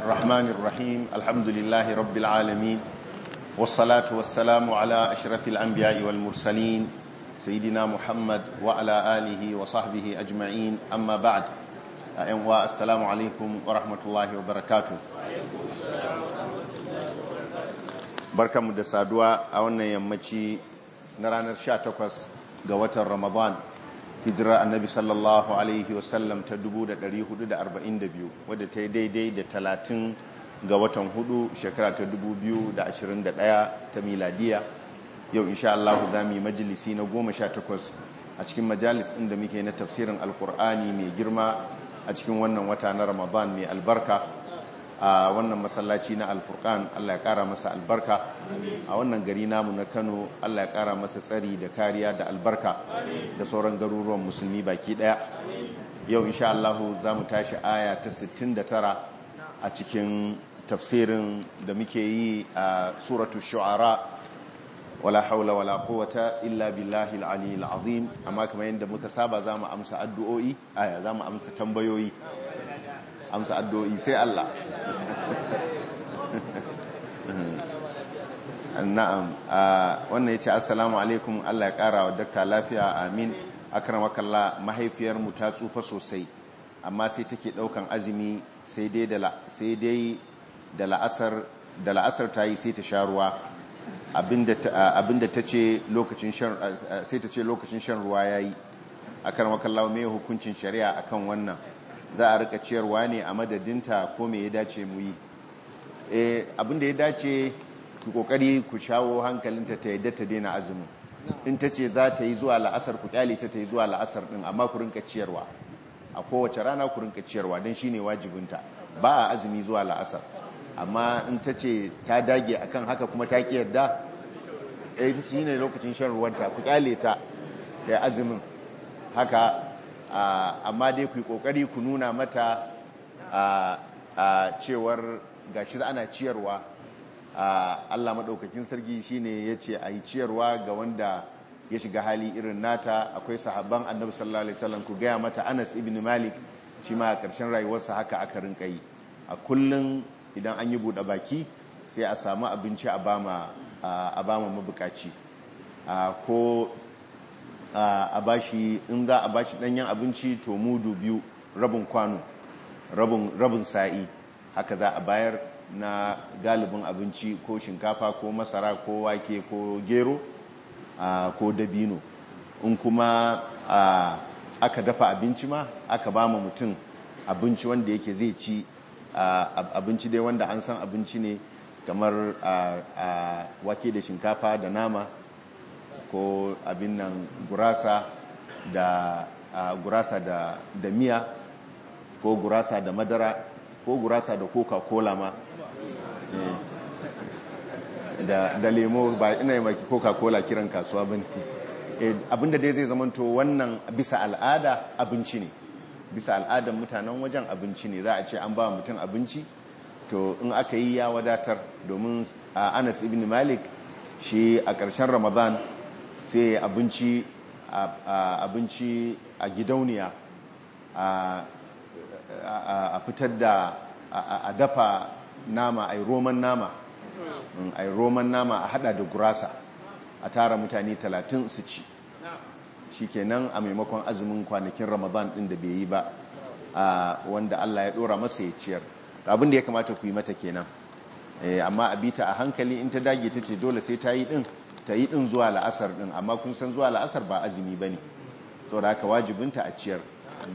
الرحمن الرحيم الحمد لله رب العالمين والصلاة والسلام على أشرف الأنبياء والمرسلين سيدنا محمد وعلى آله وصحبه أجمعين أما بعد أنواء السلام عليكم ورحمة الله وبركاته بركة مدسادوا أولا يمتي نرانا الشاتوكس قوة رمضان hijirar annabi sallallahu alaihi wasallam ta 1442 wadda ta yi daidai da 30 ga watan hudu shekara ta 2021 ta miladiya yau insha Allah za mu yi majalisi na 18 a cikin majalis inda muke na tafsirin alkur'ani mai girma a cikin wannan wata na ramadan mai albarka a wannan masallaci na alfurkan Allah ya kara masa albarka a wannan gari namu na Kano Allah ya kara masa tsari da kariya da albarka da sauran garuruwan musulmi baki daya yau insha Allah za mu tashi aya ta 69 a cikin tafsirin da muke yi a suratu shu'ara wala haula wala quwwata illa billahi al-ali al-azim amma kamar yadda muka saba za mu amsa addu'o'i aya za mu amsa tambayoyi amsa addu'o'i sai Allah na'am wannan yace assalamu alaikum Allah ya kara wa dakta lafiya amin akramakallah mahaifiyar mu ta tsufa sosai amma sai take daukan azumi sai dai da sai dai da la'asar da la'asar tayi sai ta sha ruwa abinda abinda tace lokacin shan sai tace lokacin shan ruwa yayi akramakallah me hukuncin shari'a akan wannan za a rika ciyarwa ne a madadinta ko me ya dace mu yi abinda ya dace ku kokari ku shawo hankalinta ta yadda ta daina azumin in ta ce za ta yi zuwa la'asar ku kyale ta ta yi zuwa la'asar din amma ku rinka ciyarwa a kowace rana ku rinka ciyarwa don shine wajibinta ba a azumi zuwa la'asar amma in ta ce ta dage akan haka kuma ta ki yadda eh shine lokacin shan ruwanta ku kyale ta da azumin haka amma dai ku yi kokari ku nuna mata a cewar gashi ana ciyarwa Allah maɗaukakin sarki shine ya ce a yi ciyarwa ga wanda ya shiga hali irin nata akwai sahabban annabi sallallahu alaihi wasallam ku gaya mata Anas ibn Malik shi ma a ƙarshen rayuwarsa haka aka rinka yi a kullum idan an yi buɗe baki sai a samu abinci a bama a bama mabukaci ko a bashi in za a bashi danyen abinci to mudu biyu rabin kwano rabin sa'i haka za a bayar na galibin abinci ko shinkafa ko masara ko wake ko gero ko dabino in kuma aka dafa abinci ma aka ba mu mutum abinci wanda yake zai ci abinci dai wanda an san abinci ne kamar wake da shinkafa da nama ko abin nan gurasa da gurasa da, da miya ko gurasa da madara ko gurasa da coca-cola ma da, da lemo ba ina yi maki coca-cola kiran kasuwa ba ne abinda dai zai zamanto wannan bisa al'ada abinci ne bisa al'adan mutanen wajen abinci ne za a ce an ba mutum abinci to in aka yi ya wadatar domin anas ibn malik shi a ƙarshen ramadan sai abinci abinci a gidauniya a fitar da a dafa nama a roman nama a roman nama a hada da gurasa a tara mutane talatin su ci shi kenan a maimakon azumin kwanakin ramadan din da bai yi ba wanda allah ya dora masa ya ciyar abin da ya kamata ku yi mata kenan amma a bita a hankali in ta dage ta ce dole sai ta yi din ta yi din zuwa la'asar din amma kun san zuwa la'asar ba azumi ba ne saboda haka wajibinta a ciyar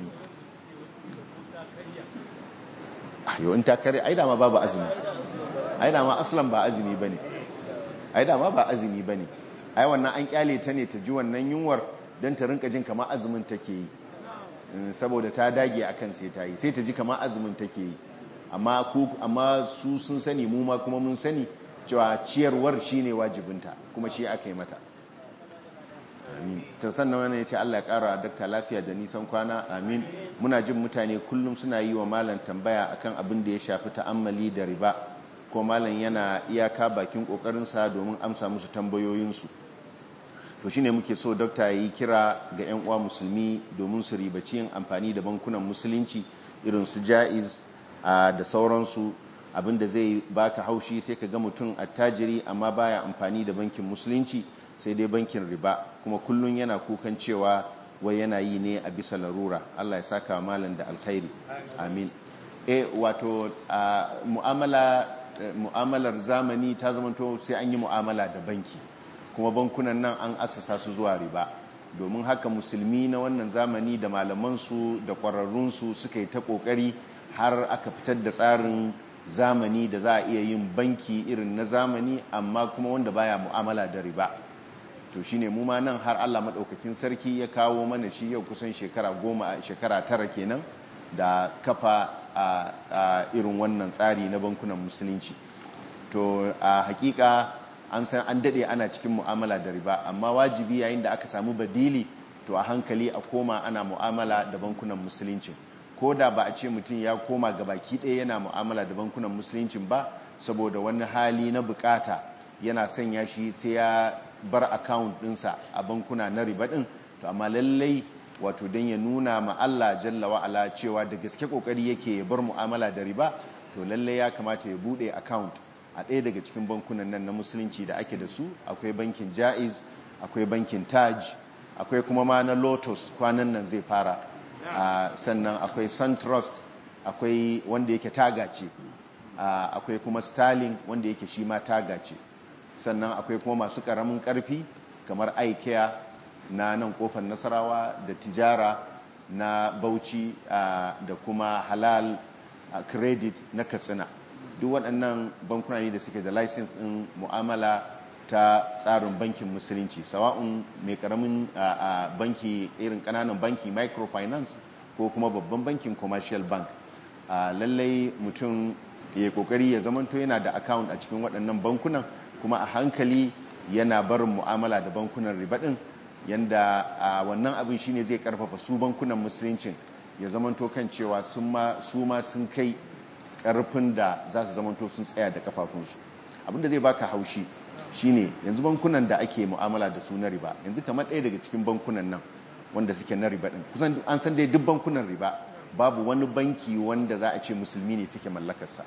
yau in ta kare ai dama babu azumi ai dama aslan ba azumi ba ne ai dama ba azumi ba ne ai wannan an kyale ta ne ta ji wannan yunwar don ta rinka jin kama azumin take yi saboda ta dage akan sai ta yi sai ta ji kama azumin take yi amma su sun sani mu ma kuma mun sani cewa ciyarwar shine wajibinta kuma shi aka yi mata amin sannan wani ya ce Allah ya kara dakta lafiya da nisan kwana amin muna jin mutane kullum suna yi wa malam tambaya akan abin da ya shafi ta'ammali da riba ko malam yana iyaka bakin kokarinsa domin amsa musu tambayoyinsu to shine muke so dokta yi kira ga 'yan uwa musulmi domin su ribaci yin amfani da bankunan musulunci irin su ja'iz da sauransu abinda zai baka haushi sai ka ga mutum attajiri amma baya amfani da bankin musulunci sai dai bankin riba kuma kullum yana kukan cewa wai yana yi ne a bisa larura Allah ya saka malam da alkhairi amin eh wato mu'amala mu'amalar zamani ta zamanto sai an yi mu'amala da banki kuma bankunan nan an assasa su zuwa riba domin haka musulmi na wannan zamani da malamansu da ƙwararrunsu suka yi ta ƙoƙari har aka fitar da tsarin zamani da za a iya yin banki irin na zamani amma kuma wanda baya mu'amala da riba to shine mu ma nan har Allah maɗaukakin sarki ya kawo mana shi yau kusan shekara goma shekara tara kenan da kafa a irin wannan tsari na bankunan musulunci to a hakika an san an dade ana cikin mu'amala da riba amma wajibi yayin da aka samu badili to a hankali a koma ana mu'amala da bankunan musulunci ko da ba a ce mutum ya koma ga baki ɗaya yana mu'amala da bankunan musulunci ba saboda wani hali na bukata yana sanya shi sai ya bar account ɗinsa a bankuna na riba ɗin to amma lallai wato don ya nuna ma Allah jalla wa'ala cewa da gaske kokari yake ya bar mu'amala da riba to lallai ya kamata ya bude account a ɗaya daga cikin bankunan nan na musulunci da ake da su akwai bankin jaiz akwai bankin taj akwai kuma ma na lotus kwanan nan zai fara sannan akwai suntrust akwai wanda yake taga ce akwai kuma sterling wanda yake shi ma taga ce sannan akwai kuma masu ƙaramin ƙarfi kamar ikea na nan kofar nasarawa da tijara na bauchi da kuma halal credit na katsina duk waɗannan bankuna ne da suke da license ɗin mu'amala ta tsarin bankin musulunci sawa'un mai ƙaramin banki irin ƙananan banki microfinance ko kuma babban bankin commercial bank lallai mutum ya kokari ya zamanto yana da account a cikin waɗannan bankunan kuma a hankali yana barin mu'amala da bankunan riba ɗin yanda wannan abin shine zai karfafa su bankunan musuluncin ya zamanto kan cewa su ma sun kai karfin da za su zamanto sun tsaya da kafafunsu abinda zai baka haushi shine yanzu bankunan da ake mu'amala da su na riba yanzu kamar ɗaya daga cikin bankunan nan wanda suke na riba ɗin kusan an san dai duk bankunan riba babu wani banki wanda za a ce musulmi ne suke mallakarsa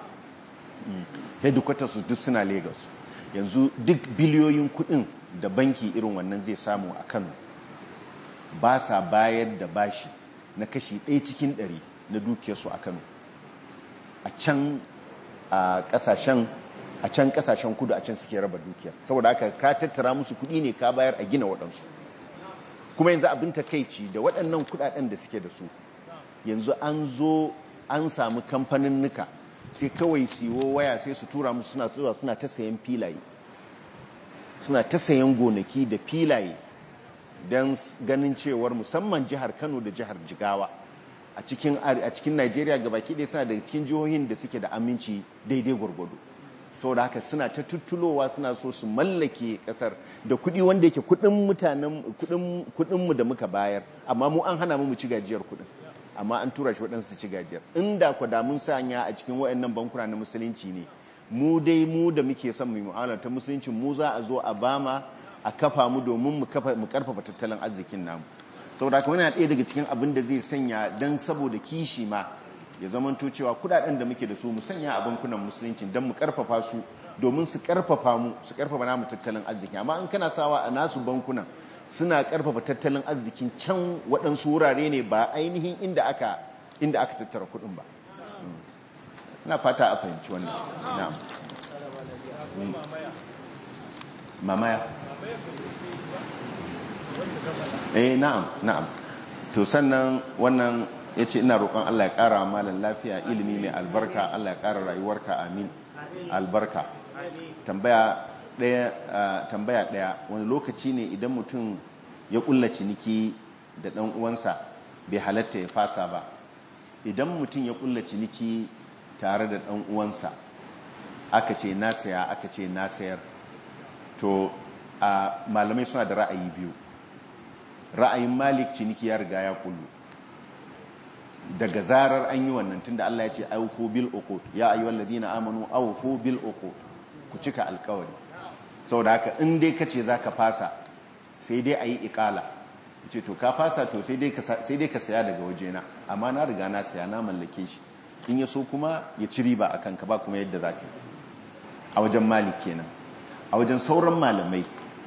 headquarters su duk suna lagos yanzu duk biliyoyin kuɗin da banki irin wannan zai samu a kano ba sa bayar da bashi na kashi ɗaya cikin ɗari na dukiyarsu a kano a can a ƙasashen a can ƙasashen kudu a can suke raba dukiya saboda haka ka tattara musu kuɗi ne ka bayar a gina waɗansu kuma yanzu abin takaici da waɗannan kuɗaɗen da suke da su yanzu an zo an samu kamfanin nuka sai kawai siwo waya sai su tura musu suna zuwa suna ta sayan filaye suna ta sayan gonaki da filaye don ganin cewar musamman jihar kano da jihar jigawa a cikin a cikin najeriya gabaki ɗaya suna daga cikin jihohin da suke da aminci daidai gwargwado saboda haka suna ta tuttulowa suna so su mallake kasar da kuɗi wanda yake kuɗin mutanen kuɗinmu da muka bayar amma mu an hana mu mu ci gajiyar kuɗin amma an tura shi waɗansu ci gajiyar inda ku da mun sanya a cikin waɗannan bankuna na musulunci ne mu dai mu da muke son mu mu'amala ta musulunci mu za a zo a bama a kafa mu domin mu kafa mu karfafa tattalin arzikin namu saboda haka yana ɗaya daga cikin abin da zai sanya dan saboda kishi ma ya zamanto cewa kudaden da muke da su mu sanya a bankunan musulunci don mu karfafa su domin su karfafa mu su karfafa namu tattalin arziki amma in kana sawa a nasu bankunan suna karfafa tattalin arzikin can waɗansu wurare ne ba ainihin inda aka inda aka tattara kuɗin ba ina fata a fahimci wannan na'am mamaya eh na'am na'am to sannan wannan ya ce ina roƙon Allah ya ƙara malam lafiya ilimi mai albarka Allah ya ƙara rayuwarka amin albarka tambaya ɗaya wani lokaci ne idan mutum ya ƙulla ciniki da ɗan uwansa bai halatta ya fasa ba idan mutum ya ƙulla ciniki tare da ɗan uwansa aka ce na saya aka ce na sayar to malamai suna da ra'ayi biyu ra'ayin malik ciniki ya riga ya kullu daga zarar an yi wannan tunda Allah ya ce awfu bil uqud ya ayyuhal ladina amanu awfu bil uqud ku cika alkawari saboda haka in dai kace zaka fasa sai dai ayi iqala ce to ka fasa to sai dai ka sai dai ka saya daga wajena amma na riga na saya na mallake shi in ya so kuma ya ci riba a kanka ba kuma yadda za ka yi a wajen malik kenan a wajen sauran malamai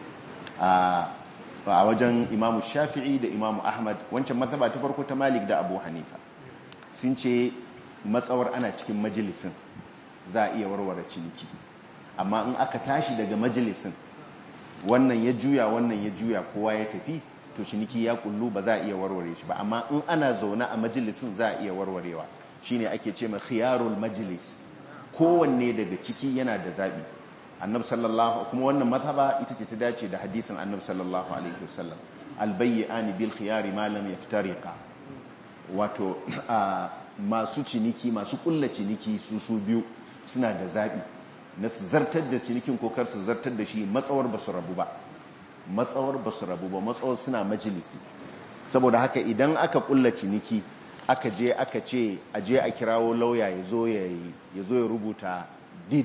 a wajen imamu shafi'i da imamu ahmad wancan mazhaba ta farko ta malik da abu hanifa sun ce matsawar ana cikin majalisin za a iya warware ciniki amma in aka tashi daga majalisin wannan ya juya wannan ya juya kowa ya tafi to ciniki ya kullu ba za a iya warware shi ba amma in ana zaune a majalisin za a iya warwarewa shine ake ce mai khiyarul majlis kowanne daga ciki yana da zabi annabi sallallahu kuma wannan mazhaba ita ce ta dace da hadisin annabi sallallahu alaihi wasallam albayyani bil khiyari ma lam yaftariqa wato masu ciniki masu kulla ciniki su su biyu suna da zabi na su zartar da cinikin ko kar su zartar da shi matsawar ba su rabu ba matsawar ba su rabu ba matsawar suna majalisi saboda haka idan aka kulla ciniki aka je aka ce a je a kirawo lauya ya zo ya rubuta did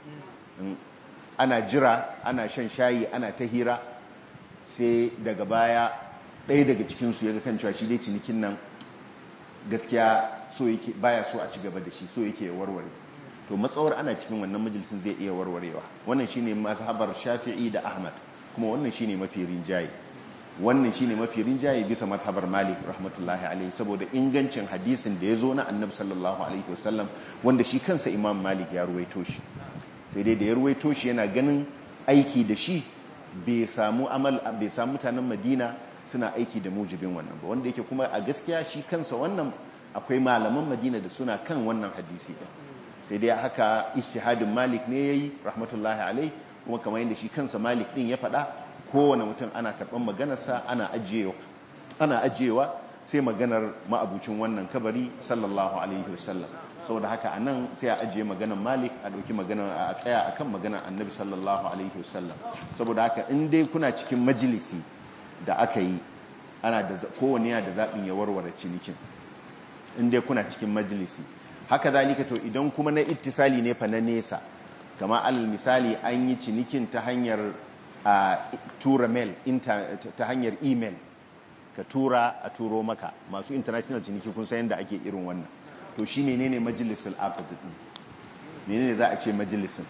ana jira ana shan shayi ana ta hira sai daga baya ɗaya daga cikinsu ya ga kan cewa shi dai cinikin nan gaskiya so yake baya so a ci gaba da shi so yake warware to matsawar ana cikin wannan majalisin zai iya warwarewa wannan shine mazhabar shafi'i da ahmad kuma wannan shine mafi rinjaye wannan shine mafi rinjaye bisa mazhabar malik rahmatullahi alaihi saboda ingancin hadisin da ya zo na annabi sallallahu alaihi wasallam wanda shi kansa imam malik ya ruwaito shi sai dai da ya ruwaito shi yana ganin aiki da shi bai samu amal bai samu mutanen madina suna aiki da mujibin wannan ba wanda yake kuma a gaskiya shi kansa wannan akwai malaman madina da suna kan wannan hadisi din sai dai haka ijtihadin malik ne yayi rahmatullahi alaihi kuma kamar yadda shi kansa malik din ya faɗa kowane mutum ana karɓar maganarsa ana ajiyewa ana ajiyewa sai maganar ma'abucin wannan kabari sallallahu alaihi wasallam saboda haka a nan sai a ajiye maganar malik a ɗauki maganar a tsaya a kan maganar annabi sallallahu alaihi wasallam saboda haka in dai kuna cikin majalisi da aka yi ana da kowane yana da zaɓin ya warware cinikin in dai kuna cikin majalisi haka zalika to idan kuma na ittisali ne fa na nesa kama alal misali an yi cinikin ta hanyar a tura mail ta hanyar email ka tura a turo maka masu international ciniki kun san yadda ake irin wannan to shi menene majalisul aqd din menene za a ce majalisin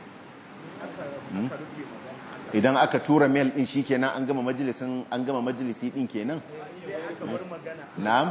idan aka tura mail din shikenan an gama majalisin an gama majalisi din kenan na'am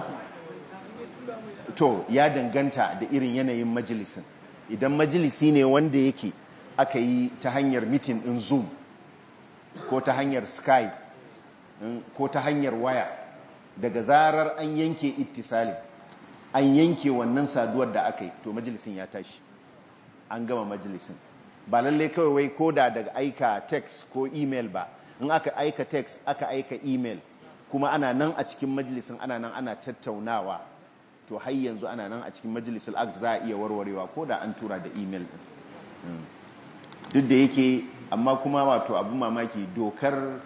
to ya danganta da irin yanayin majalisin idan majalisi ne wanda yake aka yi ta hanyar mitin din zoom ko ta hanyar skype ko ta hanyar waya daga zarar an yanke ittisalin an yanke wannan saduwar da aka yi to majalisin ya tashi an gama majalisin ba lallai kawai wai ko da daga aika text ko email ba in aka aika text aka aika email kuma ana nan a cikin majalisin ana nan ana tattaunawa to har yanzu ana nan a cikin majalisul act za a iya warwarewa ko da an tura da email din duk da yake amma kuma wato abu mamaki dokar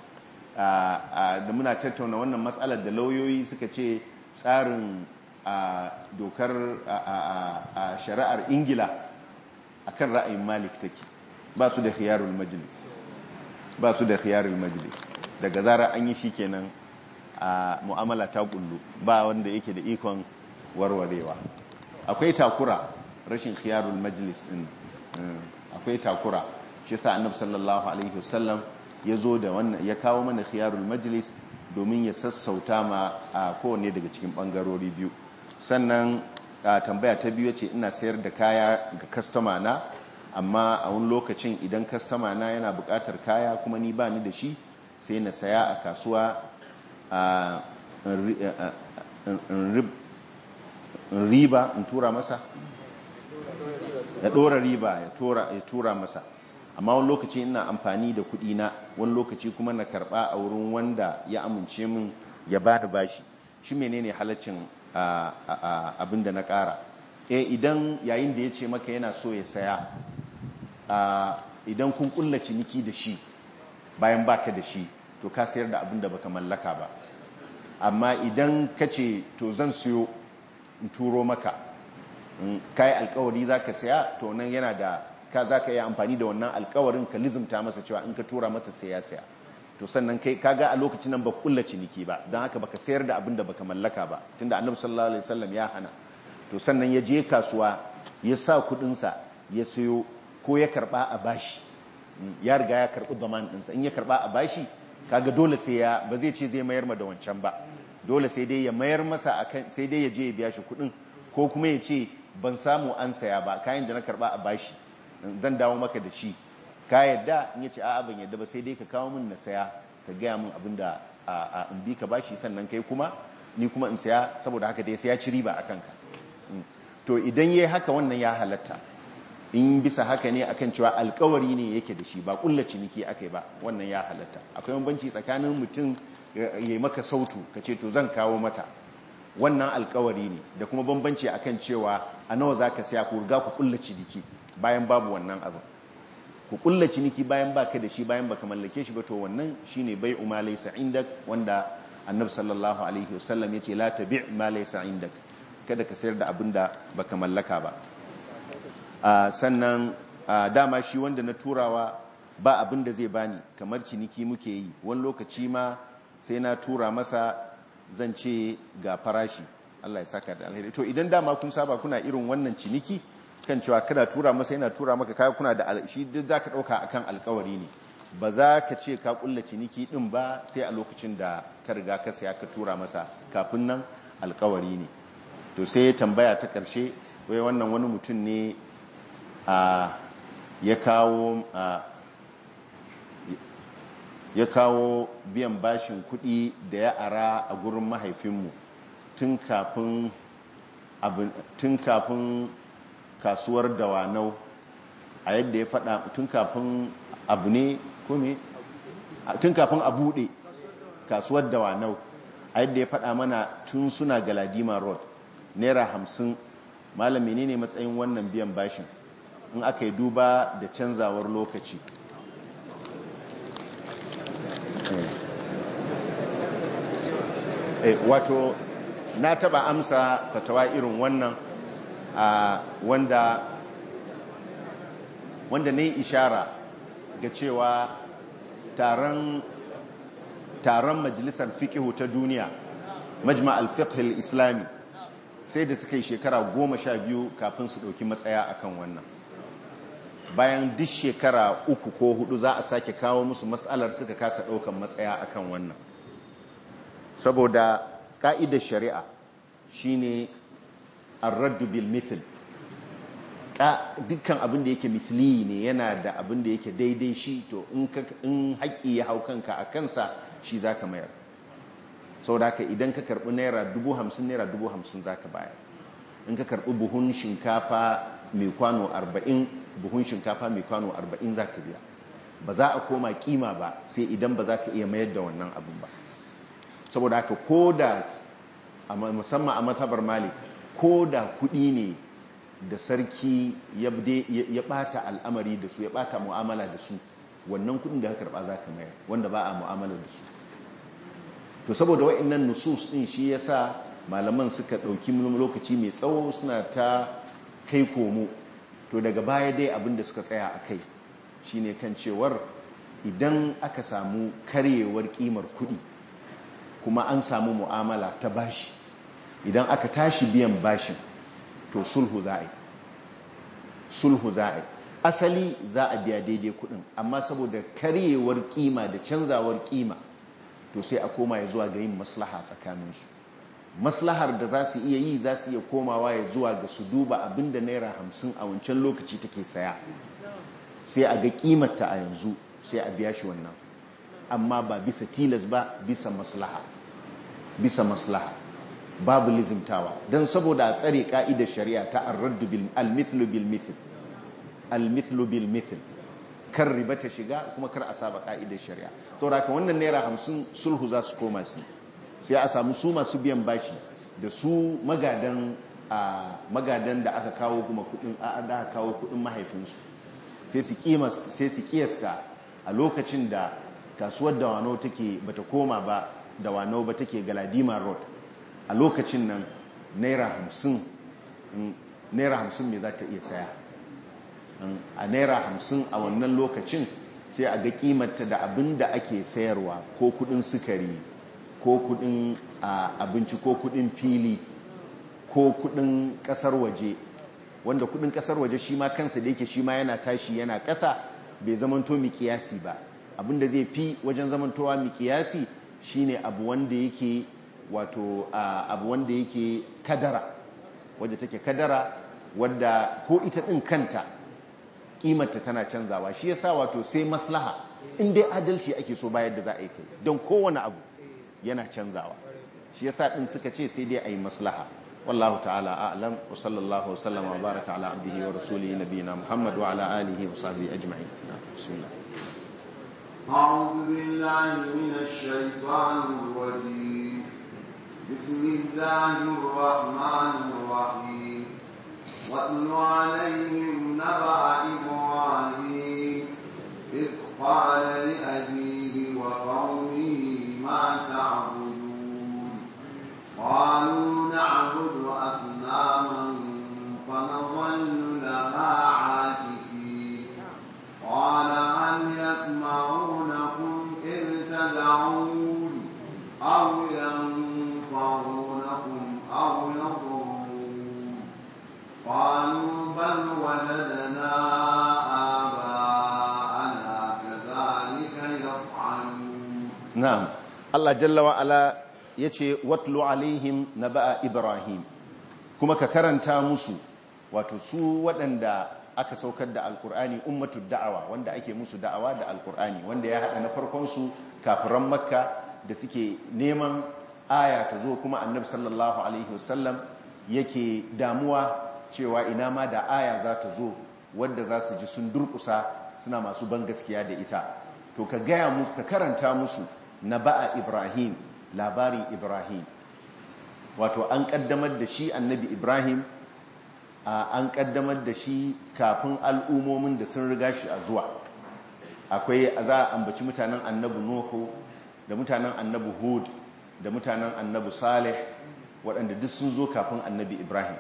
da muna tattauna wannan matsalar da lauyoyi suka ce tsarin dokar a shari'ar ingila akan ra'ayin malik take ba su da khiyarul majlis ba su da khiyarul majlis daga zara an yi shi kenan a mu'amala ta kullu ba wanda yake da ikon warwarewa akwai takura rashin khiyarul majlis din akwai takura shi sa annab sallallahu alaihi wasallam ya zo da wannan ya kawo mana khiyarul majlis domin ya sassauta ma a kowanne daga cikin bangarori biyu sannan tambaya ta biyu ce ina sayar da kaya ga kastama na amma a wani lokacin idan kastama na yana bukatar kaya kuma ni ba ni da shi sai na saya a kasuwa a riba in tura masa ya dora riba ya tura masa amma wani lokaci ina amfani da kudi na wani lokaci kuma na karba a wurin wanda ya amince min ya ba da bashi shi menene halaccin abin da na kara eh idan yayin da ya ce maka yana so ya saya idan kun kulla ciniki da shi bayan baka da shi to ka sayar da abin da baka mallaka ba amma idan ka ce to zan siyo in turo maka kai alkawari za ka saya to nan yana da ka za ka yi amfani da wannan alkawarin ka lizumta masa cewa in ka tura masa sai ya saya to sannan kai kaga a lokacin nan ba kulla ciniki ba don haka baka sayar da abin da baka mallaka ba tunda annabi sallallahu alaihi wasallam ya hana to sannan ya je kasuwa ya sa kudinsa ya sayo ko ya karba a bashi ya riga ya karbi zaman ɗinsa in ya karba a bashi kaga dole sai ya ba zai ce zai mayar ma da wancan ba dole sai dai ya mayar masa akan sai dai ya je ya biya shi kudin ko kuma ya ce ban samu an saya ba kayan da na karba a bashi zan dawo maka da shi ka yadda in ya ce a'a ban yadda ba sai dai ka kawo min na saya ka gaya min abin da in bi ka bashi sannan kai kuma ni kuma in saya saboda haka dai sai ya ci riba a kanka to idan yayi haka wannan ya halatta in bisa haka ne akan cewa alkawari ne yake da shi ba kulla ciniki akai ba wannan ya halatta akwai bambanci tsakanin mutum ya yi maka sautu ka ce to zan kawo maka wannan alkawari ne da kuma bambanci akan cewa a nawa zaka saya ku riga ku kulla ciniki bayan babu wannan abin ku kulla ciniki bayan baka da shi bayan baka mallake shi ba to wannan shine bai ma laysa indak wanda annabi sallallahu alaihi wasallam yace la tabi' ma laysa indak kada ka sayar da abin da baka mallaka ba sannan dama shi wanda na turawa ba abin da zai bani kamar ciniki muke yi wani lokaci ma sai na tura masa zan ce ga farashi Allah ya saka da alheri to idan dama kun saba kuna irin wannan ciniki kan cewa kada tura masa yana tura maka kaya kuna da shi duk zaka dauka akan alkawari ne ba za ka ce ka kulla ciniki din ba sai a lokacin da ka riga ka saya ka tura masa kafin nan alkawari ne to sai tambaya ta karshe wai wannan wani mutum ne a ya kawo ya kawo biyan bashin kuɗi da ya ara a gurin mahaifinmu tun kafin tun kafin kasuwar dawanau a yadda ya faɗa tun kafin abu ne kome tun kafin a buɗe kasuwar dawanau a yadda ya faɗa mana tun suna galadima road naira hamsin malami ne ne matsayin wannan biyan bashin in aka yi duba da canzawar lokaci wato na taba amsa fatawa irin wannan wanda wanda ne ishara ga cewa taron taron majalisar fikihu ta duniya majma al-fiqh al-islami sai da suka yi shekara goma sha biyu kafin su ɗauki matsaya akan wannan bayan duk shekara uku ko hudu za a sake kawo musu matsalar suka kasa ɗaukan matsaya akan wannan saboda ƙa'idar shari'a shine ar-raddu bil mithl dukkan abin da yake mithli ne yana da abin da yake daidai shi to in haƙƙi ya hau kanka a kansa shi za ka mayar sau da idan ka karɓi naira dubu hamsin naira dubu hamsin za ka bayar in ka karɓi buhun shinkafa mai kwano arba'in buhun shinkafa mai kwano arba'in za ka biya ba za a koma kima ba sai idan ba za ka iya mayar da wannan abin ba saboda haka ko da musamman a matabar mali ko da kuɗi ne da sarki ya ɓata al'amari da su ya ɓata mu'amala da su wannan kuɗin da ka karɓa za ka mayar wanda ba a mu'amala da su to saboda wa'annan nusus ɗin shi ya sa malaman suka ɗauki lokaci mai tsawo suna ta kai komo to daga baya dai abin da suka tsaya a kai shine kan cewar idan aka samu karyewar ƙimar kuɗi kuma an samu mu'amala ta bashi idan aka tashi biyan bashin to sulhu za a yi sulhu za a yi asali za a biya daidai kudin amma saboda karyewar kima da canzawar kima to sai a koma ya zuwa ga yin maslaha tsakaninsu maslahar da za su iya yi za su iya komawa ya zuwa ga su duba abinda naira hamsin a wancan lokaci take saya sai a ga kimarta a yanzu sai a biya shi wannan amma ba bisa tilas ba bisa maslaha bisa maslaha babu lizimtawa don saboda a tsare ka'idar shari'a ta arraddu bil almithlu bil mithl almithlu bil mithl kar riba ta shiga kuma kar a saba ka'idar shari'a saboda ka wannan naira hamsin sulhu za su koma su sai a samu su masu biyan bashi da su magadan a magadan da aka kawo kuma kudin a da aka kawo kudin mahaifinsu sai su kima sai su kiyasta a lokacin da kasuwar dawano take bata koma ba dawano ba take galadima road a lokacin nan naira hamsin naira hamsin me za ta iya saya a naira hamsin a wannan lokacin sai a ga kimarta da abin da ake sayarwa ko kudin sukari ko kudin abinci ko kudin fili ko kudin kasar waje wanda kudin kasar waje shi ma kansa da yake shi ma yana tashi yana kasa bai zamanto miƙiyasi ba abinda zai fi wajen zamantowa miƙiyasi shine abu wanda yake wato abu wanda yake kadara wadda take kadara wadda ko ita ɗin kanta ƙimarta tana canzawa shi yasa wato sai maslaha in dai adalci ake so bayar da za a yi kai don kowane abu yana canzawa shi yasa ɗin suka ce sai dai a yi maslaha wallahu ta'ala a'lam wa sallallahu wa sallama wa baraka ala abdihi wa rasulihi nabiyina muhammad wa ala alihi wa sahbihi ajma'in bismillah أعوذ بالله من الشيطان الرجيم بسم الله الرحمن الرحيم واتل عليهم نبأ إبراهيم إذ قال لأبيه وقومه ما تعبدون قالوا نعبد أصناما فنظل لها عاكفين قال هل يسمعونكم إذ تدعون أو ينفعونكم أو يضرون قالوا بل وجدنا آباءنا كذلك يفعلون na'am Allah jalla wa ala yace watlu alaihim naba'a ibrahim kuma ka karanta musu wato su waɗanda aka saukar da alkur'ani ummatu da'awa wanda ake musu da'awa da alkur'ani wanda ya haɗa na farkon su kafiran makka da suke neman aya ta zo kuma annabi sallallahu alaihi wasallam yake damuwa cewa ina ma da aya za ta zo wadda za su ji sun durkusa suna masu ban gaskiya da ita to ka gaya mu ka karanta musu na ba'a ibrahim labarin ibrahim wato an kaddamar da shi annabi ibrahim an kaddamar da shi kafin al'umomin da sun riga shi a zuwa akwai za a ambaci mutanen annabi nuhu da mutanen annabi hud da mutanen annabi saleh waɗanda duk sun zo kafin annabi ibrahim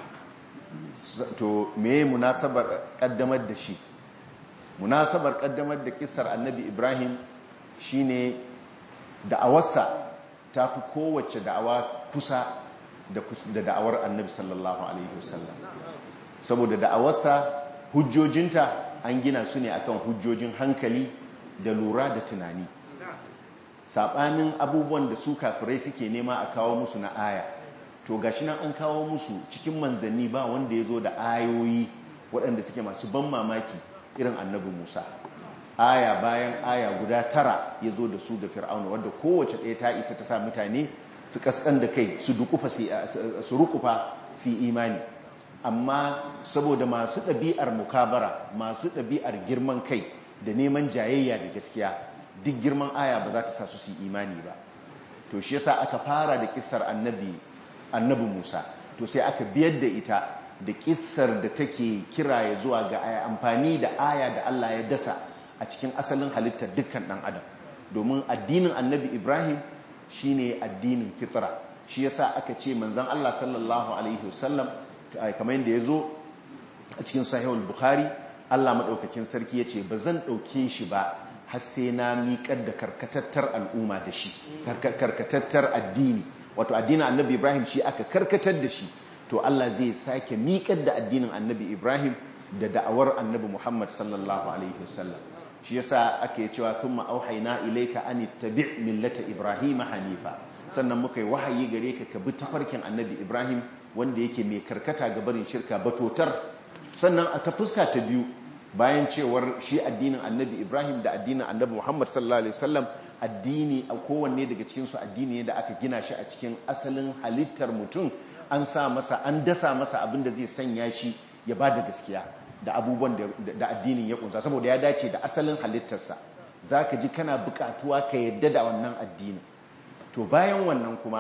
to me munasabar kaddamar da shi munasabar kaddamar da kisar annabi ibrahim shine da'awarsa ta fi kowace da'awa kusa da da'awar annabi sallallahu alaihi wasallam saboda da'awarsa hujjojinta an gina su ne akan hujjojin hankali da lura da tunani saɓanin abubuwan da su kafirai suke nema a kawo musu na aya to gashi nan an kawo musu cikin manzanni ba wanda ya zo da ayoyi waɗanda suke masu ban mamaki irin annabi musa aya bayan aya guda tara ya zo da su da fir'auna wadda kowace ɗaya ta isa ta sa mutane su kaskan da kai su rukufa su imani amma saboda masu ɗabi'ar mukabara masu ɗabi'ar girman kai da neman jayayya da gaskiya duk girman aya ba za ta sa su su imani ba to shi yasa aka fara da kissar annabi annabi Musa to sai aka biyar da ita da kissar da take kira ya zuwa ga aya amfani da aya da Allah ya dasa a cikin asalin halittar dukkan ɗan adam domin addinin annabi Ibrahim shine addinin fitra shi yasa aka ce manzon Allah sallallahu alaihi wasallam kamar yadda ya zo a cikin sahihul bukhari Allah madaukakin sarki yace ba zan dauke shi ba har sai na miƙar da karkatattar al'umma da shi karkatattar addini wato addinin annabi Ibrahim shi aka karkatar da shi to Allah zai sake miƙar da addinin annabi Ibrahim da da'awar annabi Muhammad sallallahu alaihi wasallam shi yasa ake cewa thumma auhayna ilayka an ittabi' millata Ibrahim hanifa sannan muka yi wahayi gare ka ka bi tafarkin annabi Ibrahim wanda yake mai karkata ga barin shirka batotar sannan a ta fuska ta biyu bayan cewar shi addinin annabi ibrahim da addinin annabi muhammad sallallahu alaihi wasallam addini a kowanne daga cikinsu addini ne da aka gina shi a cikin asalin halittar mutum an sa masa an dasa masa abin da zai sanya shi ya ba da gaskiya da abubuwan da addinin ya kunsa saboda ya dace da asalin halittarsa za ka ji kana bukatuwa ka yadda da wannan addini to bayan wannan kuma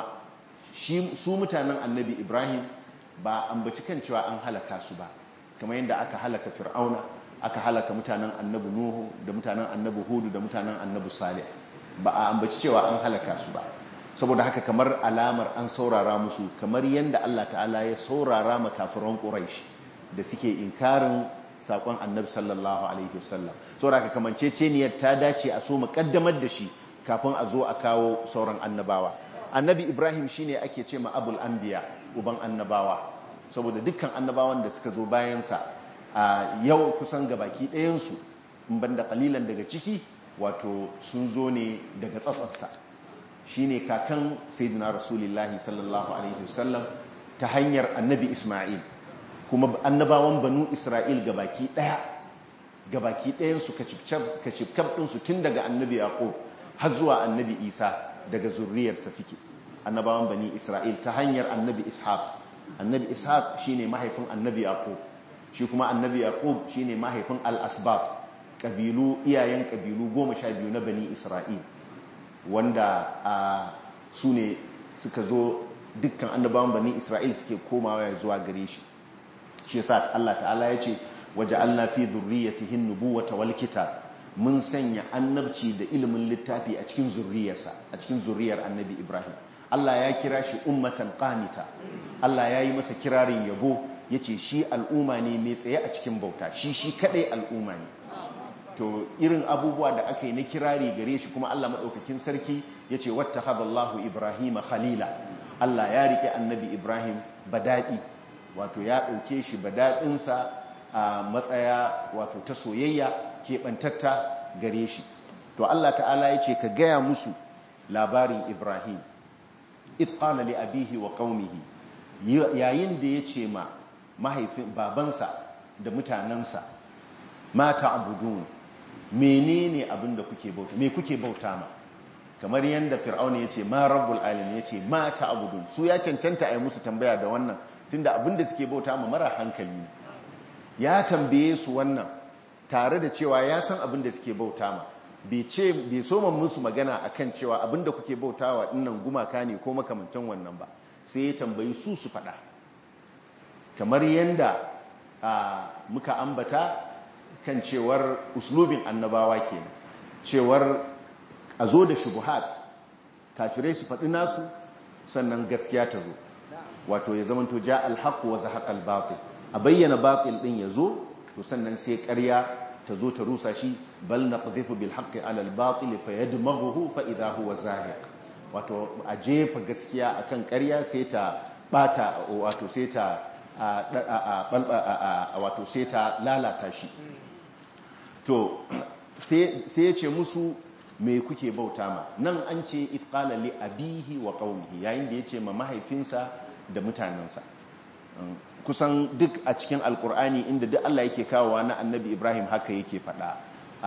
su mutanen annabi ibrahim ba ambaci kan cewa an halaka su ba kamar yadda aka halaka fir'auna aka halaka mutanen annabi nuhu da mutanen annabi hudu da mutanen annabi salih ba a ambaci cewa an halaka su ba saboda haka kamar alamar an saurara musu kamar yadda Allah ta'ala ya saurara ma kafiran quraish da suke inkarin sakon annabi sallallahu alaihi wasallam saboda haka kamanceceniyar ta dace a so mu kaddamar da shi kafin a zo a kawo sauran annabawa annabi ibrahim shine ake ce ma abul anbiya uban annabawa saboda dukkan annabawan da suka zo bayansa a yau kusan gabaki ɗayansu in banda kalilan daga ciki wato sun zo ne daga tsatsarsa shine kakan sayyidina rasulullahi sallallahu alaihi wasallam ta hanyar annabi isma'il kuma annabawan banu isra'il gabaki ɗaya gabaki ɗayansu kacifkaf ɗinsu tun daga annabi yaqub har zuwa annabi isa daga zurriyarsa suke annabawan bani isra'il ta hanyar annabi ishaq annabi ishaq shine mahaifin annabi yaqub shi kuma annabi yaqub shine mahaifin al-asbab kabilu iyayen kabilu goma sha biyu na bani isra'il wanda a su ne suka zo dukkan annabawan bani isra'il suke komawa zuwa gare shi shi yasa Allah ta'ala ya ce waja'alna fi dhurriyyatihin nubuwata wal kitab mun sanya annabci da ilimin littafi a cikin zurriyarsa a cikin zurriyar annabi Ibrahim Allah ya kira shi ummatan qanita Allah ya yi masa kirarin yabo yace shi al'umma ne mai tsaye a cikin bauta shi shi kadai al'umma ne to irin abubuwa da aka yi na kirari gare shi kuma Allah madaukakin sarki yace wattakhadallahu ibrahima khalila Allah ya rike annabi Ibrahim badadi wato ya dauke shi badadinsa a matsaya wato ta soyayya keɓantatta gare shi to Allah ta'ala ya ce ka gaya musu labarin Ibrahim itqala li abihi wa qaumihi yayin da ya ce ma mahaifin babansa da mutanensa ma ta'budun menene abin da kuke bauta me kuke bauta ma kamar yadda fir'auna ya ce ma rabbul alamin ya ce ma ta'budun su ya cancanta a yi musu tambaya da wannan tunda abin da suke bauta ma mara hankali ya tambaye su wannan tare da cewa ya san abin da suke bauta ma bai ce bai soma musu magana akan cewa abin da kuke bautawa dinnan gumaka ne ko makamantan wannan ba sai ya tambayi su su faɗa kamar yadda muka ambata kan cewar uslubin annabawa kenan cewar a zo da shubuhat kafirai su faɗi nasu sannan gaskiya ta zo wato ya zamanto ja alhaq wa zahaqa albatil a bayyana batil din ya zo to sannan sai ƙarya ta zo ta rusa shi bal naqdhifu bil haqqi ala al batil fa yadmaghuhu fa idha huwa zahiq wato a jefa gaskiya akan ƙarya sai ta bata wato sai ta wato sai ta lalata shi to sai ya ce musu me kuke bauta ma nan an ce itqala li abihi wa qaumihi yayin da yace ma mahaifinsa da mutanensa kusan duk a cikin alkur'ani inda duk Allah yake kawowa na annabi Ibrahim haka yake faɗa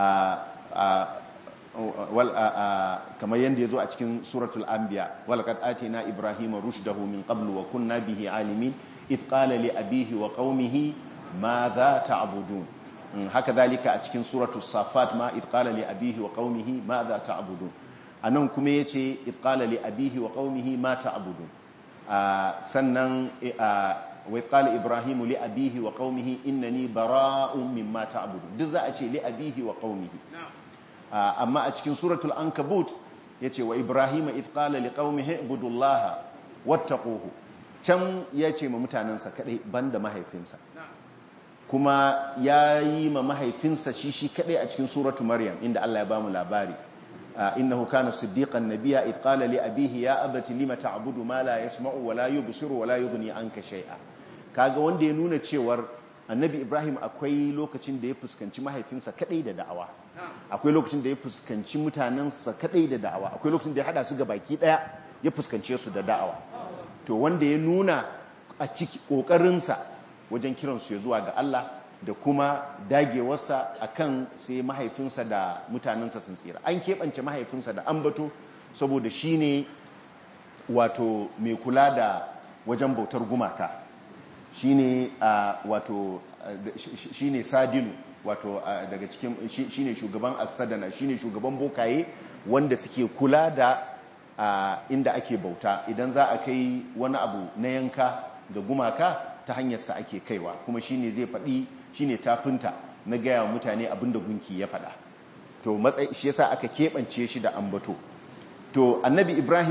kamar yadda ya zo a cikin suratul anbiya walaqad atina ibrahima rushdahu min qablu wa kunna bihi alimin id qala li abihi wa qaumihi madha ta'budun haka zalika a cikin suratul safat ma id qala li abihi wa qaumihi madha ta'budun anan kuma yace id qala li abihi wa qaumihi ma ta'budun sannan wai kala ibrahimu li abihi wa qaumihi innani bara'un mimma ta'budu duk za a ce li abihi wa qaumihi amma a cikin suratul ankabut yace wa ibrahima id qala li qaumihi ibudullaha wattaquhu can yace ma mutanansa kadai banda mahaifinsa kuma yayi ma mahaifinsa shi shi kadai a cikin suratul maryam inda Allah ya bamu labari إنه كان صديقا نبيا إذ قال لأبيه يا أبت لم تعبد ما لا يسمع ولا يبصر ولا يغني عنك شيئا kaga wanda ya nuna cewar annabi Ibrahim akwai lokacin da ya fuskanci mahaifinsa kadai da da'awa akwai lokacin da ya fuskanci mutanensa kadai da da'awa akwai lokacin da ya hada su ga baki daya ya fuskance su da da'awa to wanda ya nuna a ciki kokarinsa wajen kiransu ya zuwa ga Allah da kuma dagewarsa akan sai mahaifinsa da mutanensa sun tsira an keɓance mahaifinsa da ambato saboda shi ne wato mai kula da wajen bautar gumaka shi ne wato shi ne sadinu wato daga cikin shi ne shugaban asadana shi ne shugaban bokaye wanda suke kula da inda ake bauta idan za a kai wani abu na yanka ga gumaka ta hanyarsa ake kaiwa kuma shi ne zai faɗi shi ne tafinta na gaya wa mutane abinda gunki ya faɗa to matsayi shi yasa aka keɓance shi da ambato to annabi ibrahim